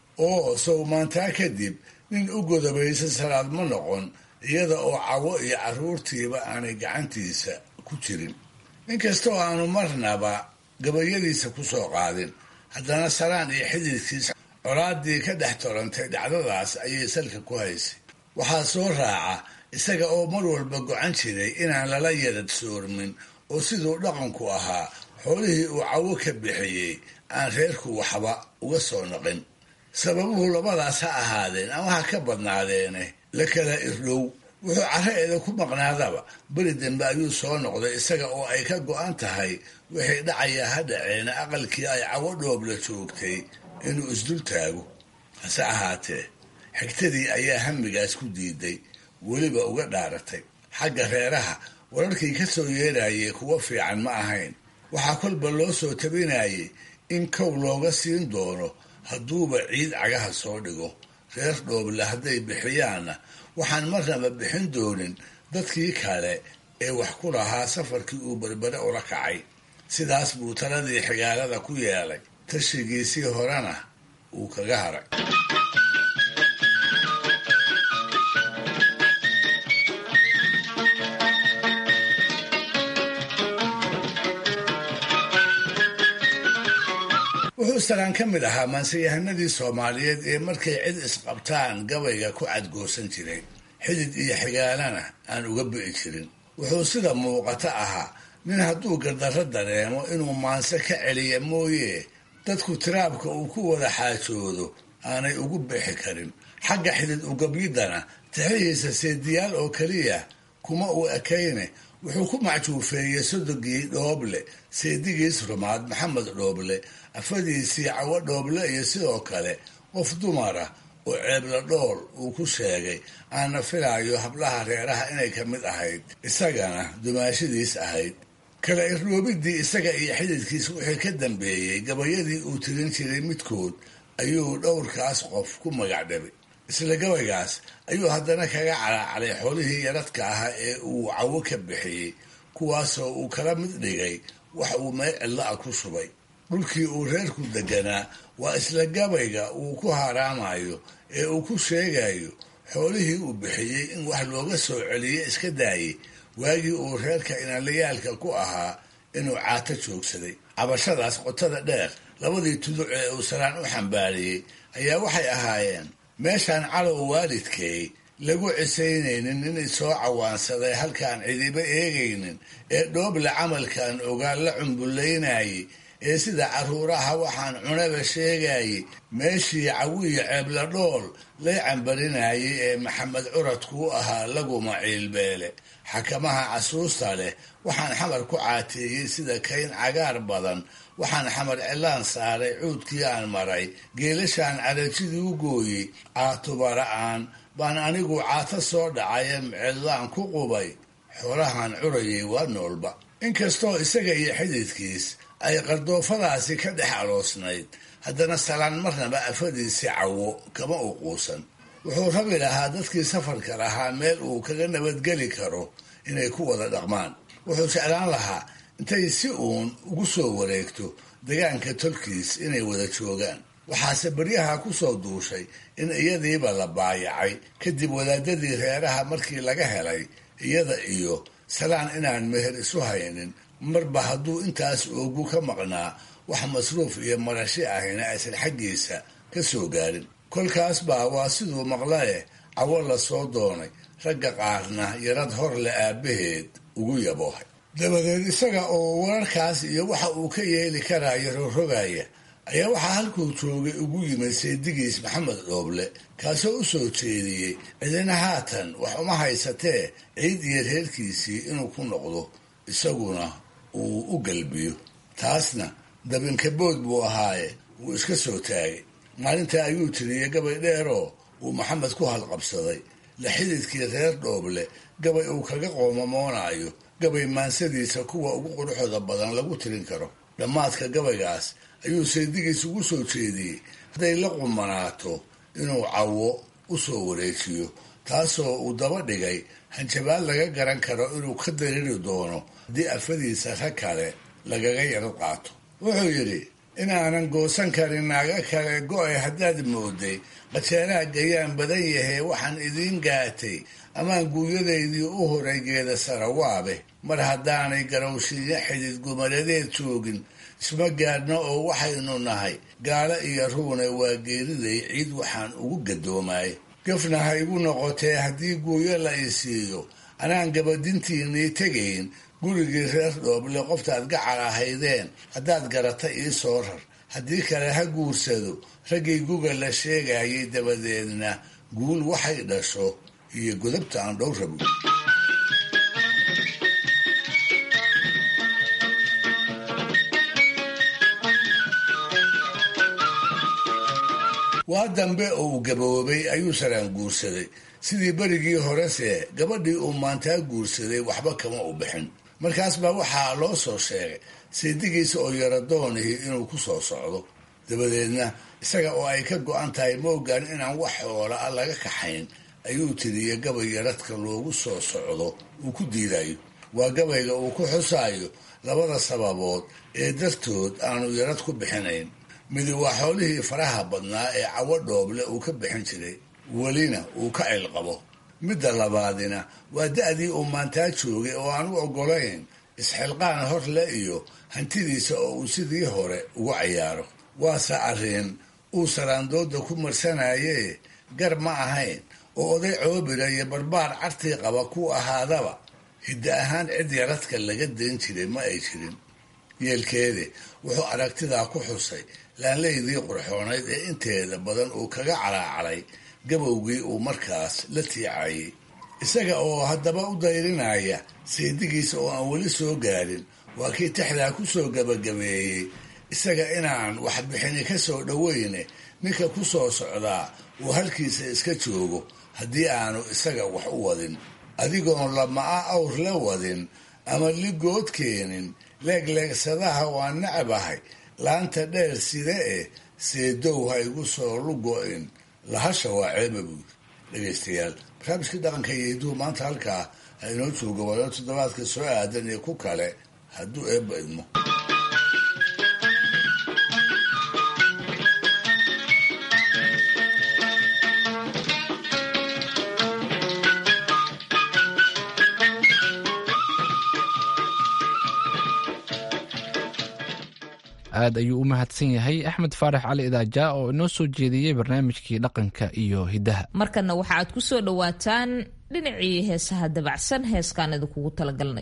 oo sow maantaa kadib nin u godobaysan salaad ma noqon iyada oo cawo iyo carruurtiiba aanay gacantiisa ku jirin inkastoo aanu marnaba gabayadiisa ku soo qaadin haddana salaan iyo xididkiisa colaadii ka dhex torantay dhacdadaas ayay salka ku haysay waxaa soo raaca isaga oo mar walba gocan jiray inaan lala yarad soormin oo siduu dhaqanku ahaa xoolihii uu cawo ka bixiyey aan reerku waxba uga soo noqin sababuhu labadaas ha ahaadeen ama ha ka badnaadeene la kala irdhow wuxuu carraeeda ku maqnaadaba beri dambe ayuu soo noqday isaga oo ay ka go-an tahay wixii dhacaya ha dhaceena aqalkii ay cawo dhoobla joogtay inuu isdul taago hase ahaatee xigtadii ayaa hamigaas ku diiday weliba uga dhaaratay xagga reeraha wararkii ka soo yeerayay kuwo fiican ma ahayn waxaa kolba loo soo tabinayay in kow looga siin doono hadduuba ciid cagaha soo dhigo reer dhooble hadday bixiyaanna waxaan marnaba bixin doonin dadkii kale ee wax ku lahaa safarkii uu berbere ula kacay sidaas buu taladii xigaalada ku yeelay tashigiisii horena uu kaga haray wuxuu salaan ka mid ahaa maanseyahanadii soomaaliyeed ee markay cid isqabtaan gabayga ku cadgoosan jiray xidid iyo xigaalana aan uga bi'i jirin wuxuu sida muuqata ahaa nin hadduu gardarro dareemo inuu maanse ka celiya mooye dadku tiraabka uu ku wada xaajoodo aanay ugu bixi karin xagga xidid ugabyidana tixihiisa seediyaal oo keliya kuma uu ekayne wuxuu ku macjuufeeyey sodogii dhooble seedigiis rumaad maxamed dhooble afadiisii cawo dhooble iyo sidoo kale qof dumara oo ceebla dhool uu ku sheegay aana filaayo hablaha reeraha inay ka mid ahayd isagana dumaashadiis ahayd kala irroobidii isaga iyo xididkiis wixii ka dambeeyey gabayadii uu tirin jiray midkood ayuu dhowrkaas qof ku magac dhabay isla gabaygaas ayuu haddana kaga calaacalay xoolihii yaradka ahaa ee uu cawo ka bixiyey kuwaasoo uu kala mid dhigay wax uu meel cidlo ah ku shubay dhulkii uu reerku deganaa waa isla gabayga uu ku haraamayo ee uu ku sheegayo xoolihii uu bixiyey in wax looga soo celiyo iska daayey waagii uu reerka inalayaalka ku ahaa inuu caato joogsaday cabashadaas qotada dheer labadii tuduc ee uu salaan u xambaariyey ayaa waxay ahaayeen meeshaan calow waalidkay lagu cisaynaynin inay soo cawaansaday halkaan cidiba eegaynin ee dhooble camalkan ogaan la cumbullaynayay ee sida carruuraha waxaan cunaba sheegayay meeshii cawiya ceebla dhool lay cambarinayay ee maxamed curadku u ahaa laguma ciilbeele xakamaha casuusta leh waxaan xamar ku caateeyey sida kayn cagaar badan waxaan xamar cilaan saaray cuudkii aan maray geelashaan carajidii u gooyey caatubara'aan baan anigu caato soo dhacaye mcidlaan ku qubay xoolahan curayay waa noolba inkastoo isaga iyo xididkiis ay qardoofadaasi ka dhex aloosnayd haddana salaan marnaba afadiisi cawo kama u quusan wuxuu rabi lahaa dadkii safarka lahaa meel uu kaga nabadgeli karo inay ku wada dhaqmaan wuxuu jeclaan lahaa intay si uun ugu soo wareegto degaanka tolkiis inay wada joogaan waxaase beryaha ku soo duushay in iyadiiba la baayacay kadib wadaadadii reeraha markii laga helay iyada iyo salaan inaan meher isu haynin marba hadduu intaas oogu ka maqnaa wax masruuf iyo marashi ahina aysan xaggiisa ka soo gaarin kolkaas baa waa siduu maqlae cawo la soo doonay ragga qaarna yarad hor le aabbaheed ugu yaboohay dabadeed isaga oo wararkaas iyo waxa uu ka yeeli karaayo rogrogaya ayaa waxaa halkuu joogay ugu yimid seedigiis maxamed dhooble kaasoo u soo jeediyey cidina haatan wax uma haysatee ciid iyo reerkiisii inuu ku noqdo isaguna uu u galbiyo taasna dabinkabood buu ahaaye wuu iska soo taagay maalintaa ayuu tiriyey gabay dheeroo uu maxamed ku halqabsaday la xididkii reer dhooble gabay uu kaga qoomamoonayo gabay maansadiisa kuwa ugu quruxooda badan lagu tirin karo dhammaadka gabaygaas ayuu seedigiis ugu soo jeediyey hadday la qumanaato inuu cawo u soo wareejiyo taasoo uu daba dhigay hanjabaad laga garan karo inuu ka dariri doono haddii afadiisa rag kale lagaga yaro qaato wuxuu yidhi inaanan goosan karin naaga kale go-ay haddaad mooday qajeelaha gayaan badan yahay waxaan idiin gaatay amaan guuyadaydii u horay geeda sarawaabe mar haddaanay garowshiinyo xidid gumaradeed joogin isma gaadhno oo waxaynu nahay gaalo iyo ruune waa geeriday ciid waxaan ugu gadoomaay gafna ha igu noqotee haddii guuyo la i siiyo anaan gabadintiinii tegayn gurigii reer dhooble qoftaad gacal ahaydeen haddaad garata ii soo rar haddii kale ha guursado raggii guga la sheegayay dabadeedna guul waxay dhasho iyo godobta aan dhow rabo waa dambe oo uu gaboobay ayuu saraan guursaday sidii berigii horese gabadhii uu maantaa guursaday waxba kama u bixin markaas baa waxaa loo soo sheegay seedigiisa oo yaradoonihii inuu ku soo socdo dabadeedna isaga oo ay ka go-an tahay moogaan inaan wax xoola a laga kaxayn ayuu tiriye gabay yaradka loogu soo socdo uu ku diidayo waa gabayga uu ku xusaayo labada sababood ee dartood aanu yarad ku bixinayn midi waa xoolihii faraha badnaa ee cawo dhooble uu ka bixin jiray welina uu ka cilqabo midda labaadina waa da-dii uu maantaa joogay oo aan u oggolayn isxilqaan horle iyo hantidiisa oo uu sidii hore ugu cayaaro waase arrin uu saraandooda ku marsanayee gar ma ahayn oo oday coobira iyo barbaar cartii qaba ku ahaadaba hidda ahaan cid yaradka laga dayn jiray ma ay jirin yeelkeede wuxuu aragtidaa ku xusay laanleydii qurxoonayd ee inteeda badan uu kaga calaacalay gabowgii uu markaas la tiicayay isaga oo haddaba u dayrinaya seedigiisa oo aan weli soo gaarin waa kii tixdaa ku soo gabagabeeyey isaga inaan waxbixini ka soo dhoweyne ninka ku soo socdaa uu halkiisa iska joogo haddii aanu isaga wax u wadin adigoon lama-a awr la wadin ama ligood keenin leegleegsadaha waan nacabahay laanta dheer side eh seedow ha igu soo lugo-in lahasha waa ceeba buud dhegaystayaal barnaamijkii dhaqanka iyo hiduhu maanta halkaa ha inoo jooga waayo toddobaadka soo aadan iyo ku kale hadduu eebba idmo aad ayuu u mahadsan yahay axmed faarax cali idaaja oo inoo soo jeediyey barnaamijkii dhaqanka iyo hiddaha markana waxa aad ku soo dhowaataan dhinacii heesaha dabacsan heeskaan idinkugu talagalnay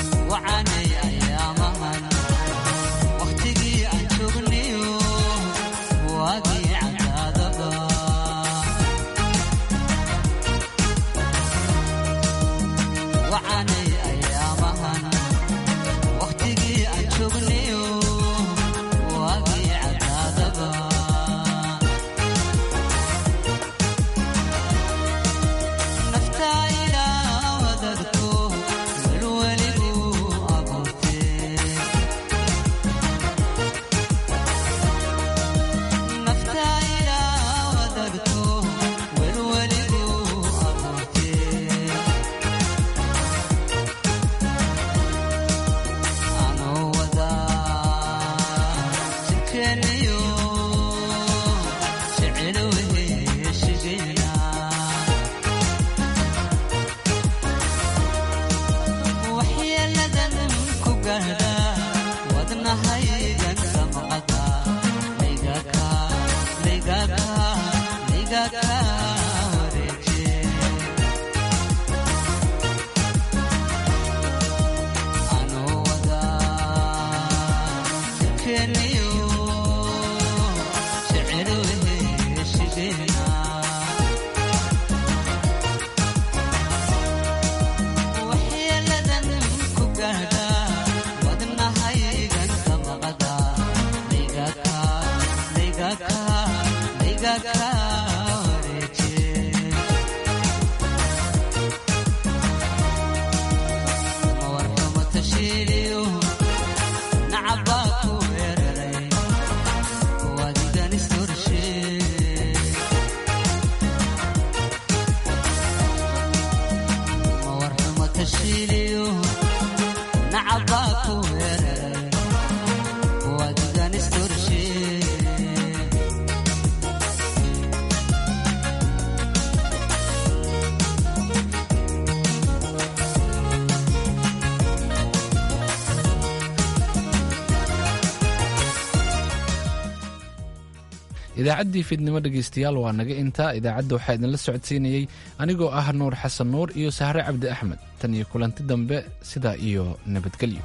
idaacaddii fiidnimo dhegaystayaal waa naga intaa idaacadda waxaa idinla socodsiinayey anigoo ah nuur xasan nuur iyo sahre cabdi axmed tan iyo kulanti dambe sidaa iyo nabadgelyo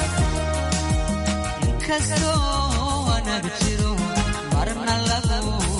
marna lagu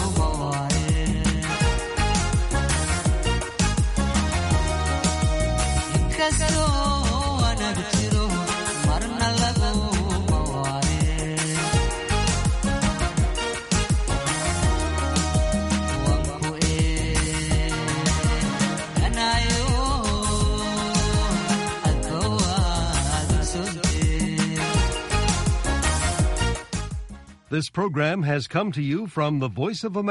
This program has come to you from the Voice of America.